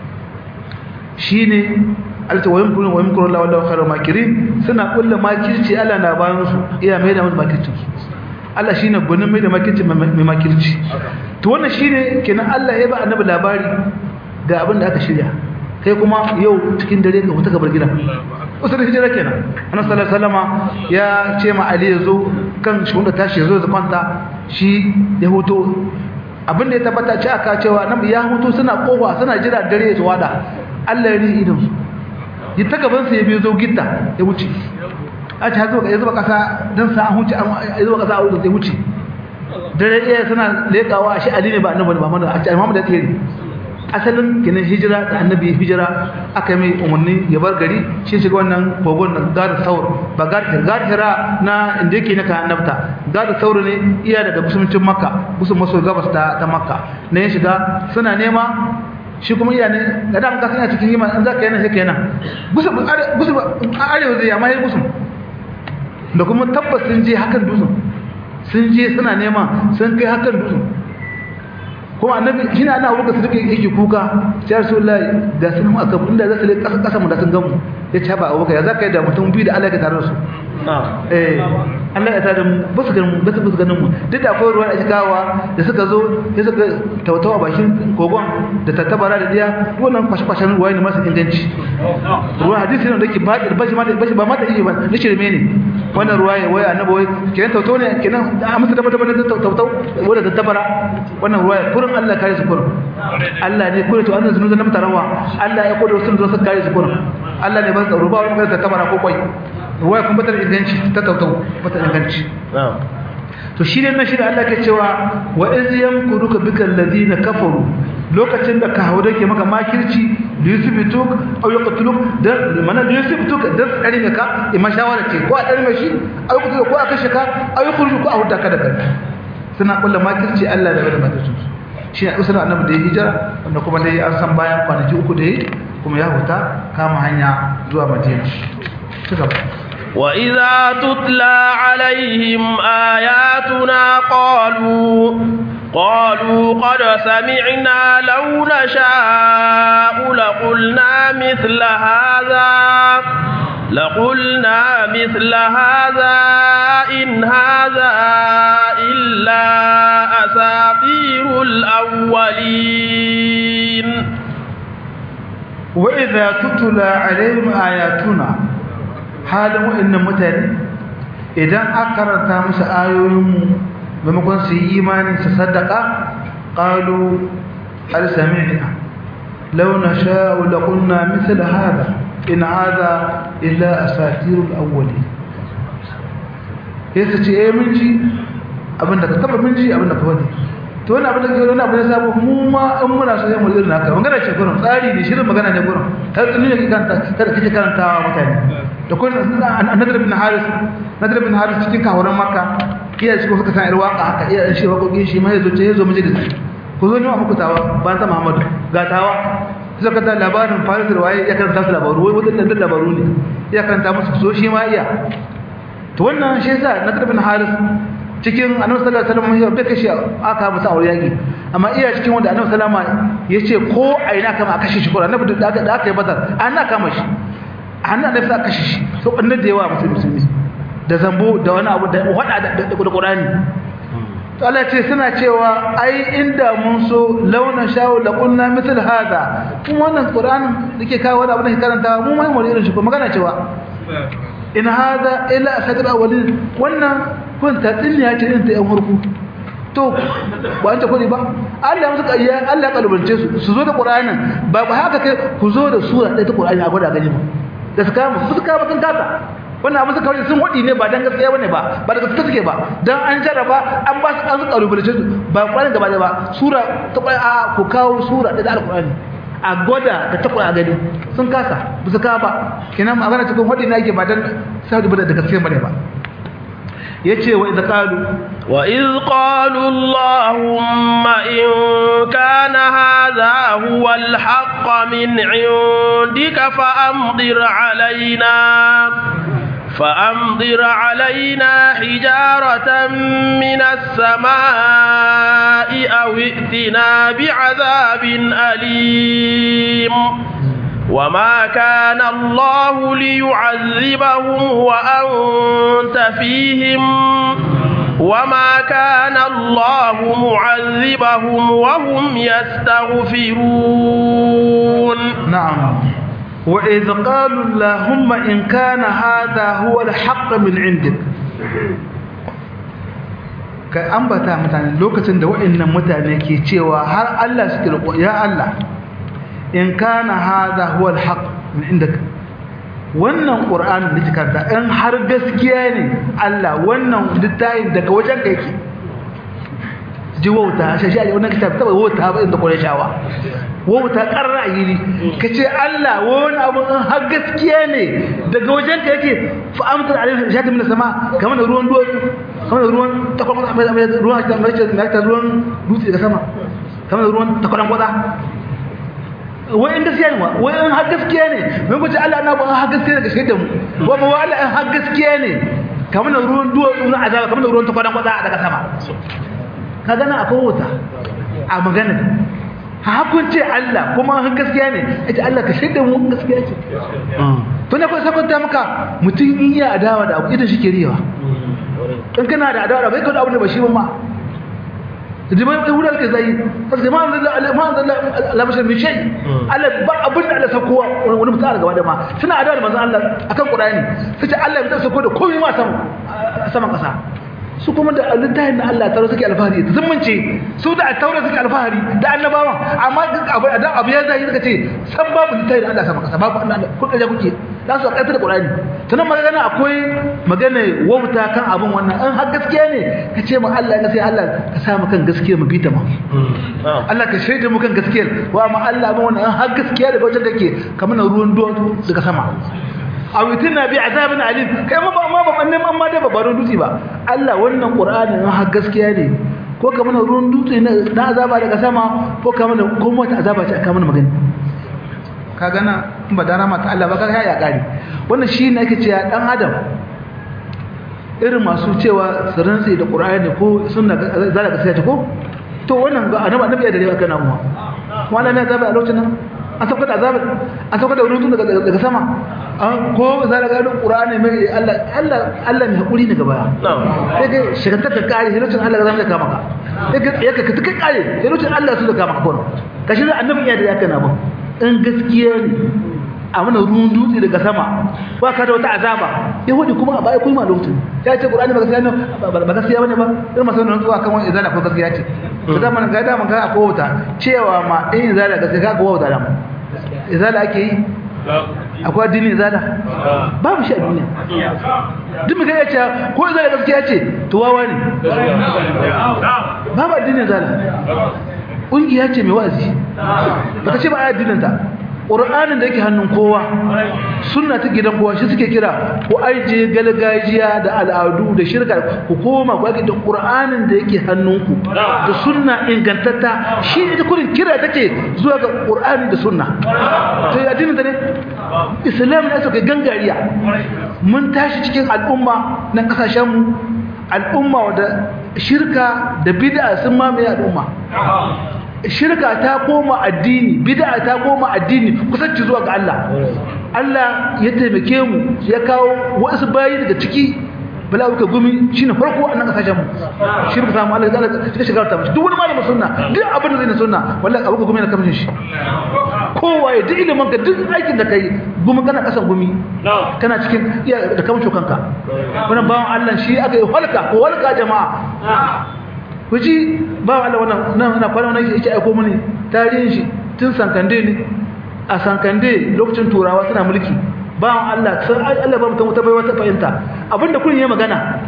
shine alta wayin kullun wayin kullun la wallahu khairu makirin suna kullu makirci Allah na bayan su iya mai da musu makirci Allah shine gunin mai da makirci mai makirci to wannan shine kenan Allah ya ba annabi labari ga abin da aka shirya kai kuma yau cikin dare ka fita gabar gida usul hijira kenan annabi sallallahu alaihi wasallama ya ce ma ali yazo kan shi wanda tashi yazo da kwanta shi ya hoto abinda ya tabbata ce aka cewa annabi ya hoto suna kofa suna jira dare ya wada Allah ya ri idan su yi ta gaban sa ya biyo zo gitta ya wuce a ce hazo ya zuba kasa dan sa an huce an zuba kasa a wuce ya wuce dare ɗaya suna lekawa shi ali ne ba annabi ba mana a ce Muhammad da tsere asalin kenan hijira da annabi hijira aka mai umarni ya bar gari shi shiga wannan kogon na gada saur ba gada hira na inda yake na kan annabta gada saur ne iya daga musulmancin makka musul maso gabas ta ta makka ne ya shiga suna nema shi kuma iya ne ga da muka sanya cikin yima an zaka yana sai kenan gusu gusu arewa zai amma yayi gusu da kuma tabbas sun je hakan dusun sun je suna nema sun kai hakan dusun kuma annabi shine ana abuka su duka yake kuka sai rasulullahi da sun mu aka inda za su le kasa kasa mu da sun gamu ya ce ba abubakar ya zaka yi da mutum biyu da Allah ya tare da su eh Allah ya tare mu ba su ganin ba su ganin mu duk da akwai ruwan ajikawa da suka zo sai suka tautawa bakin kogon da tattabara da diya wannan kwashe-kwashen ruwa ne masu inganci ruwa hadisi ne da yake ba da bashi ma da bashi ba ma da iya ba na shirme ne wannan ruwa ya waya annabi wai kenan tautau ne kenan a musu da bata bata tautau wanda tattabara wannan ruwa ya kurin Allah kare su kurin Allah ne kurin to an zunu zan mutarawa Allah ya kodo sun zo su kare su kurin Allah ne ba su ruba wani magana tattabara ko kwai ruwa kuma bata inganci ta tautau bata inganci to shi ne na shi da Allah ke cewa wa iz yamkuruka bika alladhina kafaru lokacin da ka haure ke maka makirci da yusufituk aw yaqtuluk da mana da yusufituk da tsare ka imma shawara ce ko a tsare mai shi aw yaqtuluk ko a kashe ka aw yukhrujuk ko a hudda ka daga suna kullu makirci Allah da bada makirci shi ne usul annabi da ya hijira wanda kuma dai an san bayan kwanaki uku da yi kuma ya huta kama hanya zuwa Madina ci gaba وإذا تتلى عليهم آياتنا قالوا قالوا قد سمعنا لو نشاء لقلنا مثل هذا لقلنا مثل هذا إن هذا إلا أساطير الأولين وإذا تتلى عليهم آياتنا halin wa'annan mutane idan aka karanta musu ayoyinmu maimakon su yi imani su sadaka qalu hal sami'na law nasha'u laqulna mithla hadha in hadha illa asatirul awwalin yace ce eh mun ji abinda ka taba mun ji abinda ka wani to wannan abin da ke wani abin da sabo mu ma in muna so sai mu irin haka magana ce gurin tsari ne shirin magana ne gurin ta tsini ne kanta kada kike karantawa mutane da kun annabi ibn haris nadir ibn haris cikin kawaran makka iya shi suka san irwaka haka iya shi wakokin shi ma yazo ce yazo mu da ku zo ne muku tawa ba ta muhammadu ga tawa sai ka ta labarin faris waye ya karanta su labaru wai wata dan labaru ne ya karanta musu so shi ma iya to wannan shi yasa nadir ibn haris cikin annabi sallallahu alaihi wasallam ya bai kashe aka musu aure yaki amma iya cikin wanda annabi sallama yace ko a ina kama a kashe shi ko annabi da aka da aka yi bazar an na kama shi an na nafsa kashe shi so annabi da yawa musulmi da zambo da wani abu da wada da da Qur'ani to Allah ce suna cewa ai inda mun so launa shawo la qulna mithl hada kuma wannan Qur'anin dake kawo wani abu da karanta mu mai mu irin shi ko magana cewa in hada illa asadir awalin wannan kun ta tsinniya ce irin ta yan hurku to ba an ta kudi ba Allah musu kayya Allah kalubance su su zo da Qur'anin ba ba haka kai ku zo da sura ɗaya ta Qur'ani a gwada gani ba da su kama su kama sun kasa wannan abin su kawai sun wadi ne ba dan gaskiya bane ba ba da gaskiya suke ba dan an jarraba an ba su an su kalubance su ba Qur'ani gaba da ba sura ta Qur'ani a ku kawo sura ɗaya ta Qur'ani a gwada da ta Qur'ani gani sun kasa ba su kama ba kenan magana cikin wadi ne ake ba dan sai da gaskiya bane ba yace wa idza qalu wa iz qalu allahumma in kana hadha huwa alhaq min indika fa amdir alaina فأمطر علينا حجارة من السماء أو ائتنا بعذاب أليم وما كان الله ليعذبهم وأنت فيهم وما كان الله معذبهم وهم يستغفرون نعم وإذ قالوا اللهم إن كان هذا هو الحق من عندك ka ambata mutane lokacin da waɗannan mutane ke cewa har Allah suke roƙo ya Allah in kana hadha huwa alhaq min indak wannan qur'an da kika karanta in har gaskiya ne Allah wannan littafin daga wajen ka yake ji wauta shi shi wannan kitab taba wauta ba inda Qurayshawa wauta karra yiri kace Allah wani abu in har gaskiya ne daga wajen ka yake fa amtar alaihi shati min sama kamar ruwan duwa kamar ruwan takwan ruwan ruwan ruwan dutse daga sama kamar ruwan takwan kwada wai in gaskiya ne wai in har gaskiya ne mun guje Allah na ba har gaskiya ne ga shaida mu wa ba wala in har gaskiya ne kamar ruwan duwa na azaba kamar ruwan takwan kwada daga sama ka gana akwai wuta a magana hakun ce Allah kuma han gaskiya ne ita Allah ka shaida mu gaskiya ce to ne kai sakonta maka mutum in ya adawa da abu idan shi ke riyawa in kana da adawa bai ka da abu ne ba shi ba ma da mai da wurin ka zai sai ma Allah ma Allah la bashar min shay Allah ba abin da Allah sako wani mutum gaba da ma suna adawa da manzon Allah akan Qur'ani sai Allah ya sako da komai ma sama saman kasa su kuma da littafin na Allah tauro suke alfahari da zumunci su da tauro suke alfahari da annabawan amma abu da abu ya zai suka ce san babu littafin Allah sama kasa babu Allah kun kaje kuke za su kaita da Qur'ani tunan magana akwai magana wauta kan abun wannan an har gaskiya ne ka ce mu Allah ka sai Allah ka sa mu kan gaskiya mu bita ma Allah ka shaida mu kan gaskiya wa ma Allah mu wannan an har gaskiya daga wajen kake kamar ruwan duwa daga sama aw yutina bi azabin alim kai ma ba ma ba annan amma da ba baron dutse ba Allah wannan Qur'ani na har gaskiya ne ko kamar ruwan dutse na azaba daga sama ko kamar ko mota azaba ce kamar magana ka gana in ba dara mata Allah ba ka ya kare wannan shi ne ake cewa dan adam irin masu cewa su rantsi da Qur'ani ko sunna zalaka gaskiya ce ko to wannan ga annabi annabi ya dare kana mu wannan ne azaba a lokacin nan an sauka da azaba an sauka da rutun daga daga sama an ko za ka ga Qur'ani mai Allah Allah Allah mai hakuri ne gaba sai ga shigantar ka kare sai lokacin Allah zai kama ka sai ga yaka ka tuka kare sai lokacin Allah su da kama ka kono kashi da annabi ya da yaka na ba in gaskiya ne a mana ruwan dutse daga sama ba ka da wata azaba yahudi kuma a baya kuma lokacin ya ce Qur'ani ba gaskiya ne ba gaskiya bane ba irin masu nan zuwa kan wani izala ko gaskiya ce ta da man ga da man ga ko wuta cewa ma in izala ga sai ka ga wuta da mu izala ake yi akwai addini izala babu shi a duniya duk mutum ya ce ko izala gaskiya ce to wawa ne babu addini izala ƙungiya ce mai wa'azi ba ta ce ba a addinin ta ƙur'anin da yake hannun kowa suna ta gidan kowa shi suke kira ku aije galgajiya da al'adu da shirka ku koma ku ake da ƙur'anin da yake hannunku da sunna ingantatta shi ita kurin kira take zuwa ga ƙur'ani da sunna to ya addinin ta ne islam ne suka gangariya mun tashi cikin al'umma na kasashenmu al'umma wadda shirka da bid'a sun mamaye al'umma shirka ta koma addini bid'a ta koma addini kusanci zuwa ga Allah Allah ya taimake mu ya kawo wasu bayi daga ciki bala uka gumi shine farko a nan kasashen mu shi ba samu Allah ya shiga shiga ta duk wani malamin sunna duk abin da zai na sunna wallahi abuka gumi na kamshin shi kowa ya duk ilimin ka duk aikin da kai gumi kana kasan gumi kana cikin iya da kamshin kanka wannan bawan Allah shi aka yi halka ko halka jama'a kuji ba Allah wannan nan ina kwana wannan yake aiko mini tarihin shi tun sankande ne a sankande lokacin turawa suna mulki ba Allah sai Allah ba mutum ta bai wata fahimta abinda kun yi magana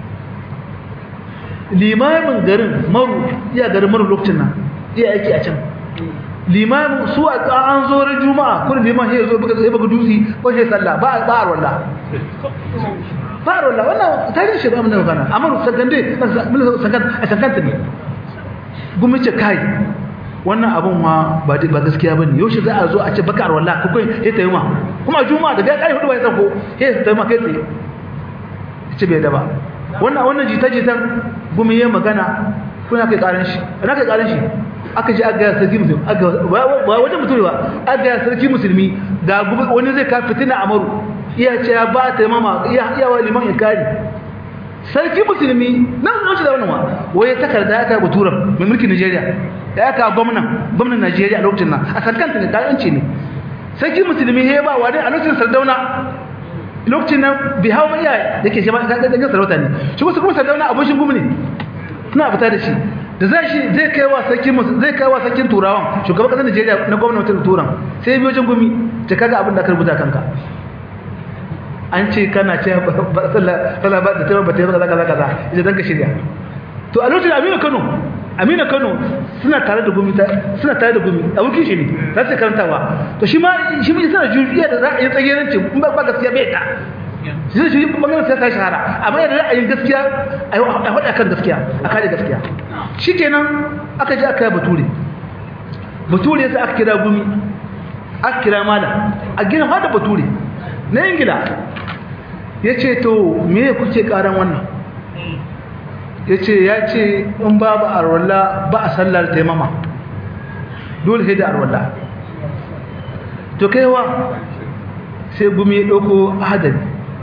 limamin garin maru iya garin maru lokacin nan iya aiki a can limamin su a an zo ran juma'a kun liman ya zo buga sai buga dutsi ko sai sallah ba ba wallah ba wallah wannan tarihin shi ba mun magana amaru sakande sakan a sakanta ne gumi ce kai wannan abun ma ba ba gaskiya bane yaushe za a zo a ce bakar wallah ko kai sai tayi ma kuma juma'a da kai hudu bai sako sai tayi ma kai tsaye ce bai da ba wannan wannan jita-jitan gumi yayin magana kuna kai karan shi ina kai karan shi aka ji aga sarki musulmi aga ba wajen mutum ba aga sarki musulmi ga wani zai ka fitina amaru iya ce ya ba ta mama iya iya wa liman inkari sarki musulmi nan nan shi da wannan wa waye takarda ya kai buturan mai mulkin Najeriya ya ka gwamnan gwamnan Najeriya a lokacin nan a sarkanta ne kayanci ne sarki musulmi ya ba wani a lokacin sardauna lokacin nan bi hawa iya yake shi ma da ga sarauta ne shi kuma sardauna abushin gumi ne suna fita da shi da zai shi zai kai wa sarkin zai kai wa sarkin turawan shugaban kasar Najeriya na gwamnatin turan sai biyo jin gumi ta kaga abin da ka rubuta kanka an ce kana ce sallah ba da taimaka ba taimaka kaza kaza ita dan ka shirya to a lokacin Aminu Kano Aminu Kano suna tare da gumi suna tare da gumi abokin shi ne za su karantawa to shi ma shi ma suna juriya da ra'ayin tsageranci in ba gaskiya bai ta shi shi bangaren sai ta shahara amma yana ra'ayin gaskiya a faɗa kan gaskiya a kare gaskiya shikenan aka je aka yi bature bature sai aka kira gumi aka kira malam a gina ma da bature na ingila ya ce to me kuke karan wannan ya ce ya ce in babu arwalla ba a sallar taimama dole sai da arwalla to kaiwa sai gumi ya ɗauko hadari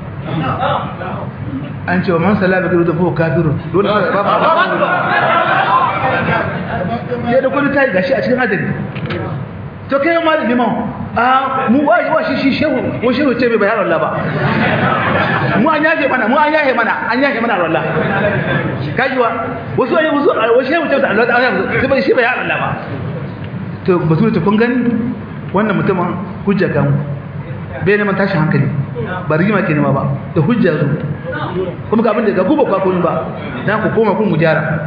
an ce wa man salama gari da fuhu kafirun dole sai babu arwalla ya da kudi tayi gashi a cikin hadari to kai ma liman a mu wai wa shi shi shehu ko shehu ce bai bayar Allah ba mu an yaje mana mu an yaje mana an yaje mana Allah kajiwa wasu ayi wasu wasu shehu ce Allah sai bai shi bayar Allah ba to bazu ta kun gani wannan mutumin hujja kan bai neman tashin hankali ba rigima ke nema ba da hujja zo kuma ga abin da ga guba kwa kun ba dan ku koma kun mu gyara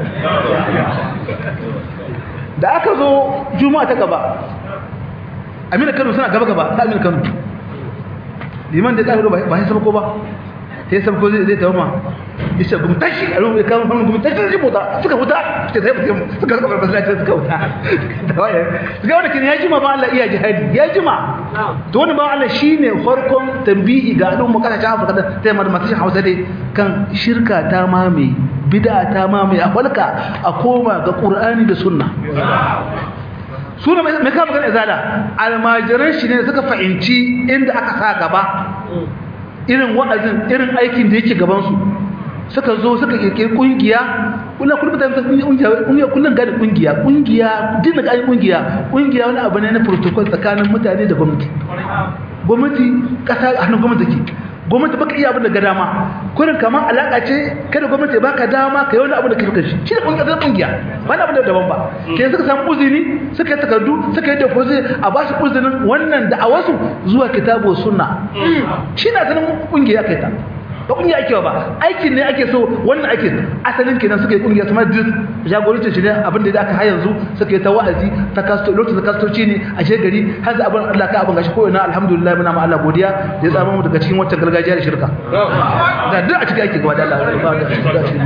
da aka zo juma'a ta gaba amina kano suna gaba gaba ta amina kano liman da tsaro ba sai sabko ba sai sabko zai zai tawo isa gum tashi a ruwan kan hannun gum tashi zai mota suka fita sai sai mutum suka suka bar masallaci suka fita da waye suka wanda kin ya jima ba Allah iya jihadi ya jima to wani ba Allah shine farkon tambihi ga al'umma kasashen Afirka da ta yamma da masu Hausa dai kan shirka ta mame bid'a ta mame a falka a koma ga Qur'ani da Sunna su ne mai kama kan izala almajiran shi ne suka fahimci inda aka sa gaba irin wa'azin irin aikin da yake gabansu suka zo suka kirkiri kungiya kullum kullum ta kungiya kungiya kullum gani kungiya kungiya din da gani kungiya kungiya wani abu ne na protocol tsakanin mutane da gwamnati gwamnati kasa a hannun gwamnati take gwamnati baka iya abin da ga dama kurin kamar alaka ce kada gwamnati ya baka dama ka yi wani abu da kake kashi shi da kungiya da kungiya ba na abu da daban ba ke suka samu uzuri suka yi takardu suka yi deposit a ba su uzurin wannan da a wasu zuwa kitabu sunna shi na ganin kungiya kai ta ba kungiya ake ba aikin ne ake so wannan ake asalin kenan suka yi kungiya su madrid jagorancin shi ne abin da aka har yanzu suka yi ta wa'azi ta kasto lokacin da kastoci ne a gari har da abin Allah ka abin gashi ko ina alhamdulillah muna ma Allah godiya da ya tsama mu daga cikin wancan gargajiya da shirka da duk a cikin ake gaba da Allah ba da cikin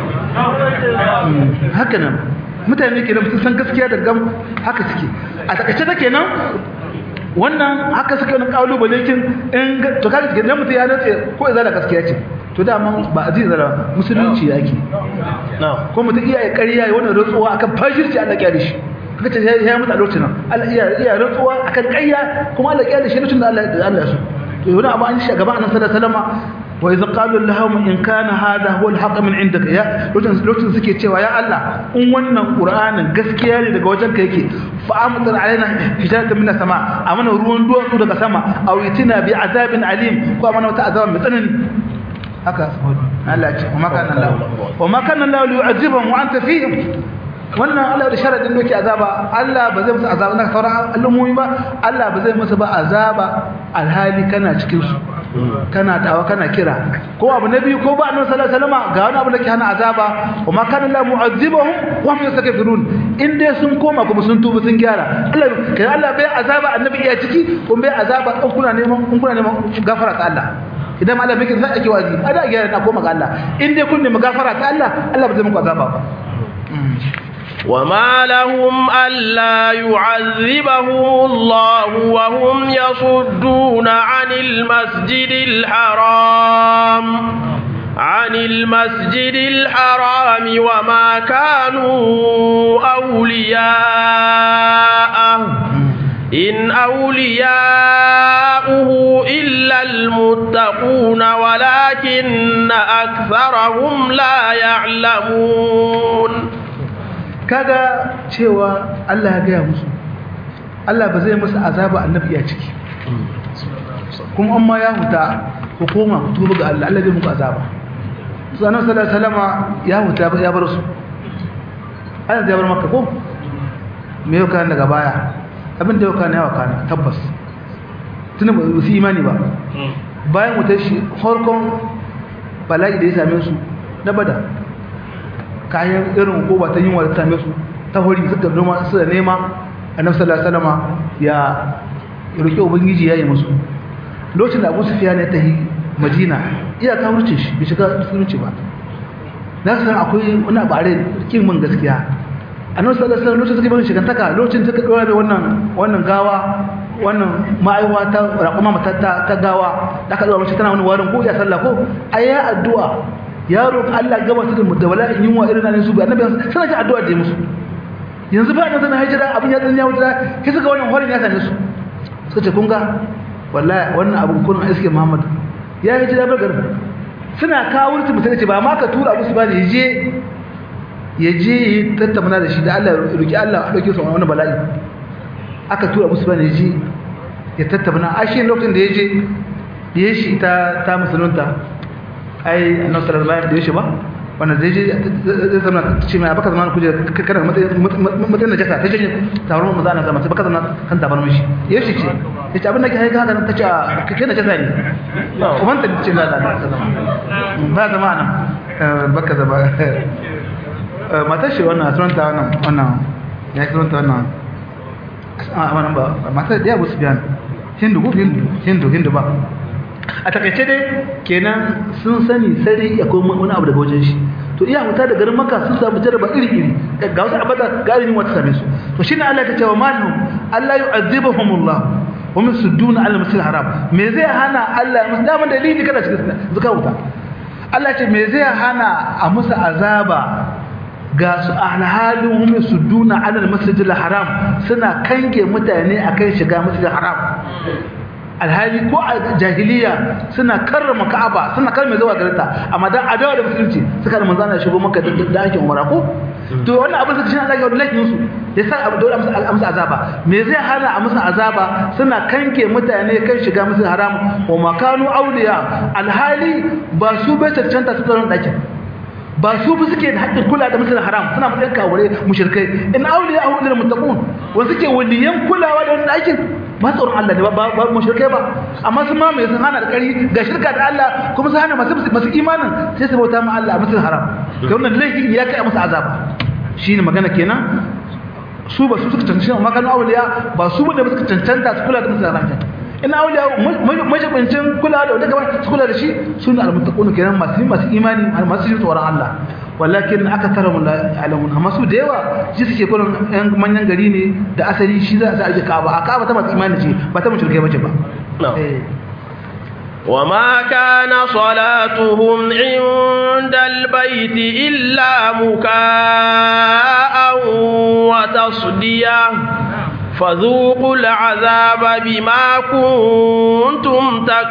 haka nan mutane kenan sun san gaskiya da gam haka suke a takaice da kenan wannan haka suka wani kalubale kin in to kaga gidan mutum ya nace ko ya zala gaskiya ce to da man ba aziz zala musulunci yake ko mutum iya ya ƙarya ya wannan rantsuwa akan fashirci Allah ya da shi kaga ce ya mutu a lokacin nan Allah iya iya rantsuwa akan ƙarya kuma Allah ya da shi lokacin da Allah da Allah ya so to wani abu an shi gaba annabi sallallahu alaihi wasallam wa idh qalu lahum in kana hadha huwa al-haqq min indaka ya lokacin lokacin suke cewa ya Allah in wannan qur'anin gaskiya ne daga wajen ka yake fa amtar alaina hijaratan min sama amana ruwan duwatsu daga sama aw yitina bi azabin alim ko amana wata azaba mai tsanani haka Allah ce wa makana Allah wa makana Allah yu'azibuhum wa anta fihim wannan Allah da sharadin doki azaba Allah ba zai musu azaba na sauran al'ummomi ba Allah ba zai musu ba azaba alhali kana cikin su kana dawa kana kira ko abu na biyu ko ba annabi sallallahu alaihi wasallam ga wani abu da ke hana azaba wa ma kana la mu'azzibuhum wa hum yastaghfirun in dai sun koma kuma sun tuba sun gyara Allah kai Allah bai azaba annabi iya ciki kun bai azaba in kuna neman in kuna neman gafara ta Allah idan ma Allah bai kin sai ake wazi ada gyara na koma ga Allah in dai kun nemi gafara ta Allah Allah ba zai muku azaba ba وما لهم ألا يعذبهم الله وهم يصدون عن المسجد الحرام عن المسجد الحرام وما كانوا أولياءه إن أولياؤه إلا المتقون ولكن أكثرهم لا يعلمون kaga cewa Allah ya gaya musu Allah ba zai musu azaba annabi ya ciki kuma amma ya huta ku koma ku tuba ga Allah Allah zai muku azaba su annabi sallallahu alaihi wasallama ya huta ya bar su Allah zai bar maka ko me yau kan daga baya abin da yau kan yawa kana tabbas tunda ba su imani ba bayan wutar shi harkon bala'i da ya same su na bada kayan irin hukuma ta yin wadda same su ta hori suka noma su da nema annabi sallallahu alaihi wasallam ya roki ubangiji yayi musu lokacin da Abu Sufyan ya tahi Madina iya ka wuce shi bai shiga musulunci ba na san akwai wani bare kin mun gaskiya annabi sallallahu alaihi wasallam lokacin suka bin shigantaka lokacin suka dora da wannan wannan gawa wannan ma'aiwa ta raƙuma mata ta gawa da aka dora mace tana wani warin ko ya sallah ko ayya addu'a yaro Allah gaba su da bala'in yunwa irin nan su ga annabi sai ji addu'a da musu yanzu ba nan zana hijira abin ya tsanya wuta kai suka wannan horin ya same su suka ce kun ga wallahi wannan abin kun iske Muhammad ya hijira bar garin suna kawo wurin mutane ce ba ma ka tura musu ba ne je ya je yi tattauna da shi da Allah ya roki Allah a dauke su wannan bala'i aka tura musu ba ne je ya tattauna a shi lokacin da ya je da ya shi ta ta musulunta ai annabi sallallahu alaihi wasallam da yashi ba wannan zai je zai zama ce mai abaka zaman kuje kana matsayin najasa ta janye taron mu zana zama sai baka zama kan tabar mishi yashi ce yace abin da ke haika haka ta ce kai najasa ne kuma ta ce la la ba zama nan baka zama matar shi wannan sunanta wannan wannan ya sunanta wannan a wannan ba matar da ya busu biyan hindu ko hindu hindu hindu ba a takaice dai kenan sun sani sai ya koma wani abu daga wajen shi to iya huta da garin maka sun samu jaraba iri iri ga wasu abada ga irin wata same su to shine Allah ta ce wa malhum Allah yu'adhibuhumullah wa min sudduna ala masjidil haram me zai hana Allah musu da dalili kada cikin zuka wuta Allah ce me zai hana a musu azaba ga su alhalin hum sudduna ala masjidil haram suna kange mutane akan shiga masjidil haram alhali ko a jahiliya suna karrama ka'aba suna karrama zuwa gareta amma dan adawa da musulunci suka da manzo Allah shigo maka da aikin umara ko to wannan abin suka shi Allah ya wada laifin su ya sa abu dole a musu azaba me zai hana a musu azaba suna kanke mutane kan shiga musu haram wa makanu auliya alhali ba su bai cancanta su tsaron dakin ba su bi suke da haƙƙin kula da musulun haram suna matsayin kawure mushrikai in auliya ahu lil muttaqun wa suke waliyan kulawa da wannan aikin ba tsoron Allah ne ba ba mushrikai ba amma sun mamaye sun hana da ƙari ga shirka da Allah kuma sun hana masu masu imanin sai su bauta ma Allah a musulun haram da wannan laifin ya kai musu azaba shine magana kenan su ba su suka cancanta amma kan auliya ba su ne ba suka cancanta su kula da musulun haram ina auliya majibincin kula da wanda gaba su kula da shi su ne almuttaqun kenan masu masu imani masu jin tsoron Allah walakin aka tara mun alamun amma su da yawa shi suke kullun yan manyan gari ne da asali shi za a aje Ka'aba a Ka'aba ta masu imani ce ba ta mushrikai bace ba وما كان صلاتهم عند البيت إلا مكاء وتصديه فذوقوا العذاب بما كنتم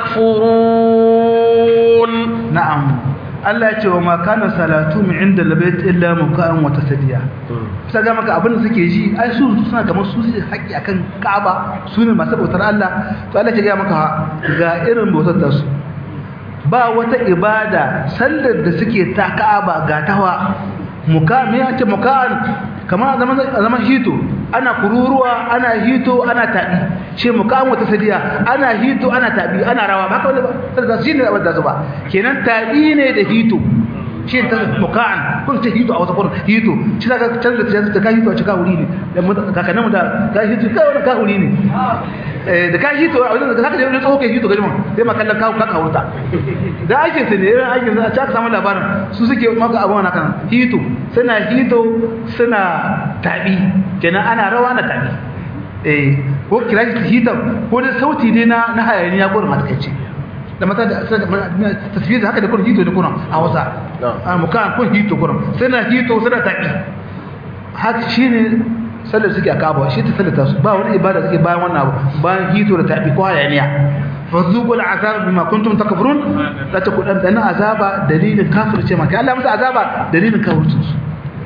تكفرون نعم Allah ya ce wa ma kana salatu min inda labayt illa muka'an wa tasdiya sai ga maka abin da suke ji ai su suna kamar su su haƙi akan Ka'aba su ne masu bautar Allah to Allah ya ga maka ga irin bautar da su ba wata ibada sallar da suke ta Ka'aba ga tawa muka me ya ce muka'an kamar zaman zaman hito ana kururuwa ana hito ana tabi ce mukamu ta sadiya ana hito ana tabi ana rawa ba haka wani ba sai shi ne abin da su ba kenan tabi ne da hito shi ta mukaan kun ce hito a wasu kurin hito shi daga canza ta ka hito a cika wuri ne da kakannin mu da ka hito ka wani ka wuri ne da ka hito a wajen da ka da tsoho kai hito gajima sai ma kallon kawo kaka wuta da aikin su ne irin aikin su a cika samun labarin su suke maka abuwa na kan hito suna hito suna tabi kenan ana rawa na tabi eh ko kira shi hito ko da sauti ne na na hayaniya gurin matakaici da mata da tasbih haka da kun hito da kuna a wasa a mukan kun hito kuna suna hito suna tabi haka shine sallar suke a kaba shi ta sallata su ba wani ibada suke bayan wannan abu bayan hito da tabi ko hayaniya fazuqul azab bima kuntum takfurun la ta kudan dana azaba dalilin kafirce maka Allah musu azaba dalilin kafircin su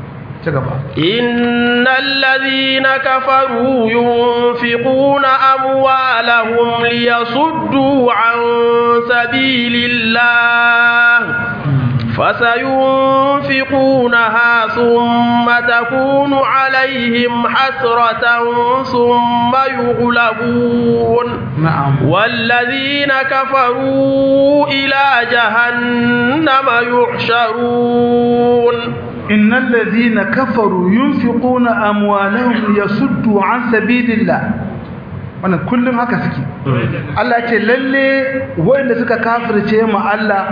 إن الذين كفروا ينفقون أموالهم ليصدوا عن سبيل الله فسينفقونها ثم تكون عليهم حسرة ثم يغلبون نعم والذين كفروا إلى جهنم يحشرون إن الذين كفروا ينفقون أموالهم ليصدوا عن سبيل الله wannan kullum haka suke Allah ce lalle wanda suka kafirce mu Allah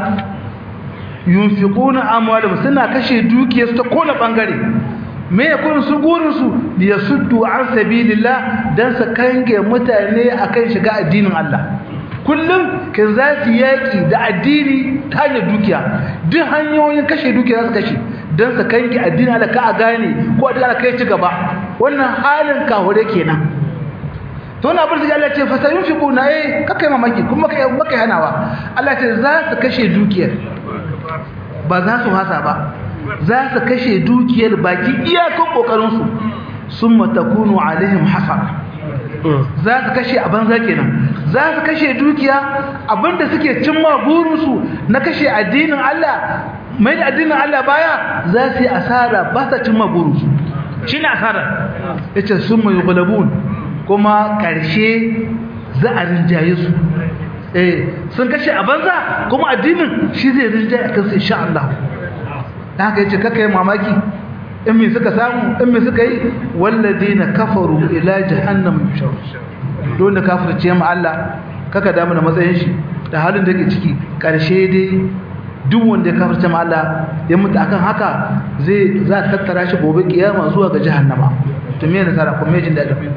yunfiquna amwalahum suna kashe dukiyarsu ta kowane bangare me ya kun su gurin su liyasuddu an sabilillah dan su kange mutane akan shiga addinin Allah kullum kan za su yaki da addini ta hanyar dukiya duk hanyoyin kashe dukiya za su kashe don su kanki addini ala ka a gane ko addini ala kai ci gaba wannan halin kahure kenan to wannan abin da Allah ce fa sayun fi kuna eh kakai mamaki kuma kai maka hanawa Allah ce za su kashe dukiyar ba za su hasa ba za su kashe dukiyar baki iyakan kokarin su summa takunu alaihim hasara za su kashe a banza kenan za su kashe dukiya abinda suke cimma burinsu na kashe addinin Allah mai da addinin Allah baya za su yi asara ba sa cimma burinsu shi ne asara ya ce sun mai gulabun kuma ƙarshe za a rinjaye su eh sun kashe a banza kuma addinin shi zai rinjaye a kansu insha Allah ta haka yace kaka yi mamaki in me suka samu in me suka yi walladina kafaru ila jahannam yushar don da kafirce mu Allah kaka damu da matsayin shi da halin da yake ciki karshe dai duk wanda ya kafirce mu Allah ya mutu akan haka zai za ta tattara shi gobe kiyama zuwa ga jahannama to me ne tsara kuma jin dadin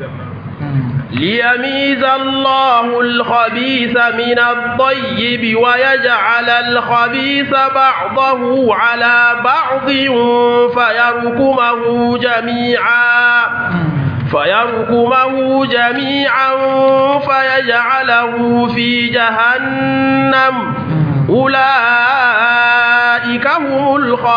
ليميز الله الخبيث من الطيب ويجعل الخبيث بعضه على بعض فيركمه جميعا فيركمه جميعا فيجعله في جهنم أولئك هم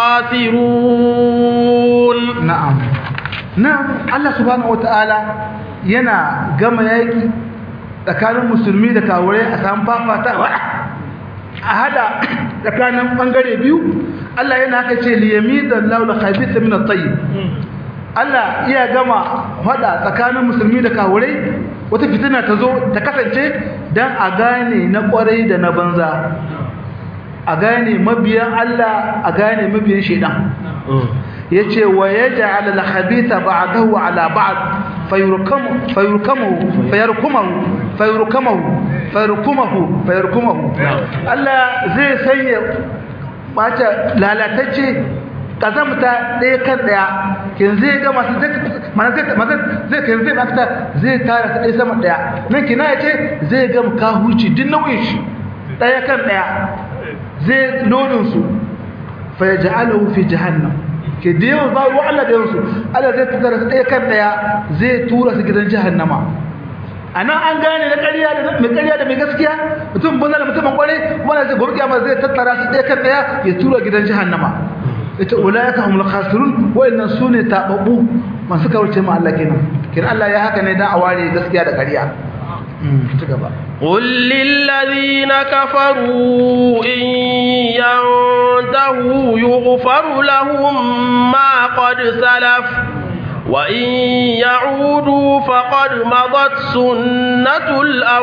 الخاسرون na'am na'am Allah subhanahu wataala yana gama yaki tsakanin musulmi da kafirai a samu fafatawa a hada tsakanin bangare biyu Allah yana haka ce liyamidan laula khabitha min at-tayyib Allah iya gama hada tsakanin musulmi da kafirai wata fitina ta zo ta kasance dan a gane na kwarai da na banza a gane mabiyan Allah a gane mabiyan shedan yace wa yaj'al al-khabitha ba'dahu ala ba'd fayurkamu fayurkamu fayarkumahu fayurkamu fayarkumahu fayarkumahu Allah zai sanya bata lalatacce kazamta ɗaya kan ɗaya kin zai ga masu mana zai mana zai kan zai makta zai tara ta ɗaya sama ɗaya nan kina yace zai ga ka huci din nauyin shi ɗaya kan ɗaya zai nonin su fa yaj'aluhu fi jahannam ke da yawan ba ruwa Allah da yawansu Allah zai tattara su ɗaya kan ɗaya zai tura su gidan jahannama a nan an gane na ƙarya da mai ƙarya da mai gaskiya mutum banza da mutumin ƙwarai wanda zai gobe kiyama zai tattara su ɗaya kan ɗaya ya tura gidan jahannama ita ulaika humul khasirun wa'annan sune tababbu masu kawarce ma Allah kenan kenan Allah ya haka ne dan a ware gaskiya da ƙarya ci gaba قل للذين كفروا إن ينتهوا يغفر لهم ما قد سلف وإن يعودوا فقد مضت سنة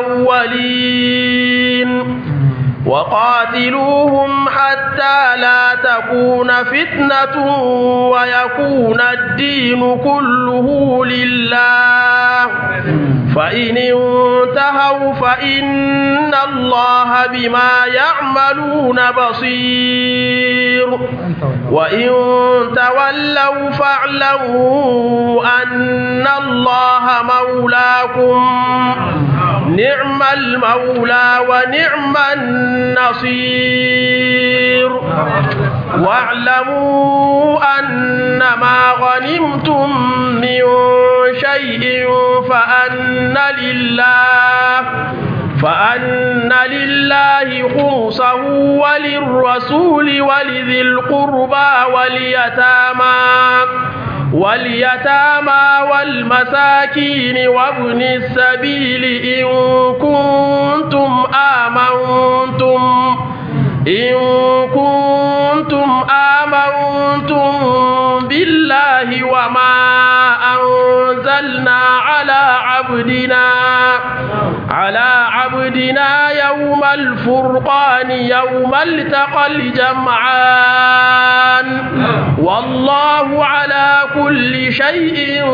الأولين وقاتلوهم حتى لا تكون فتنة ويكون الدين كله لله فإن انتهوا فإن الله بما يعملون بصير وإن تولوا فاعلموا أن الله مولاكم نعم المولى ونعم النصير واعلموا أن ما غنمتم من شيء فأن لله فأن لله خمسه وللرسول ولذي القربى واليتامى واليتامى والمساكين وابن السبيل إن كنتم آمنتم إن كنتم آمنتم بالله وما أنزلنا على عبدنا على عبدنا يوم الفرقان يوم التقى الجمعان والله على كل شيء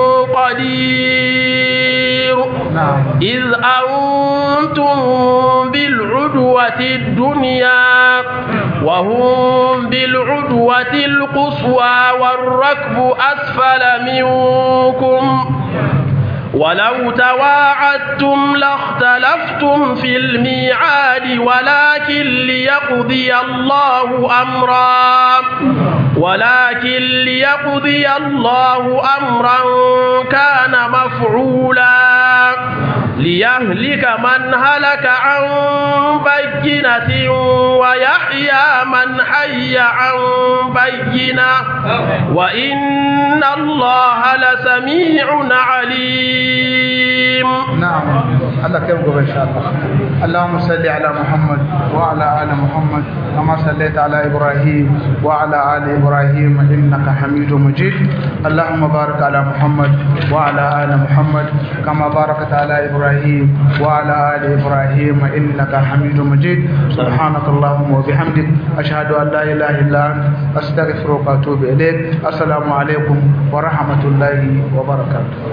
قدير إذ أنتم بالعدوة الدنيا وهم بالعدوة القصوى والركب أسفل منكم ولو تواعدتم لاختلفتم في الميعاد ولكن ليقضي الله أمرا ولكن ليقضي الله أمرا كان مفعولا ليهلك من هلك عن بينة ويحيى من حي عن بينة وإن الله لسميع عليم نعم الله كيف قبل إن شاء الله اللهم صل على محمد وعلى آل محمد كما صليت على إبراهيم وعلى آل إبراهيم إنك حميد مجيد اللهم بارك على محمد وعلى آل محمد كما باركت على إبراهيم وعلى آل إبراهيم إنك حميد مجيد سبحانك اللهم وبحمدك أشهد أن لا إله إلا أنت أستغفرك وأتوب إليك السلام عليكم ورحمة الله وبركاته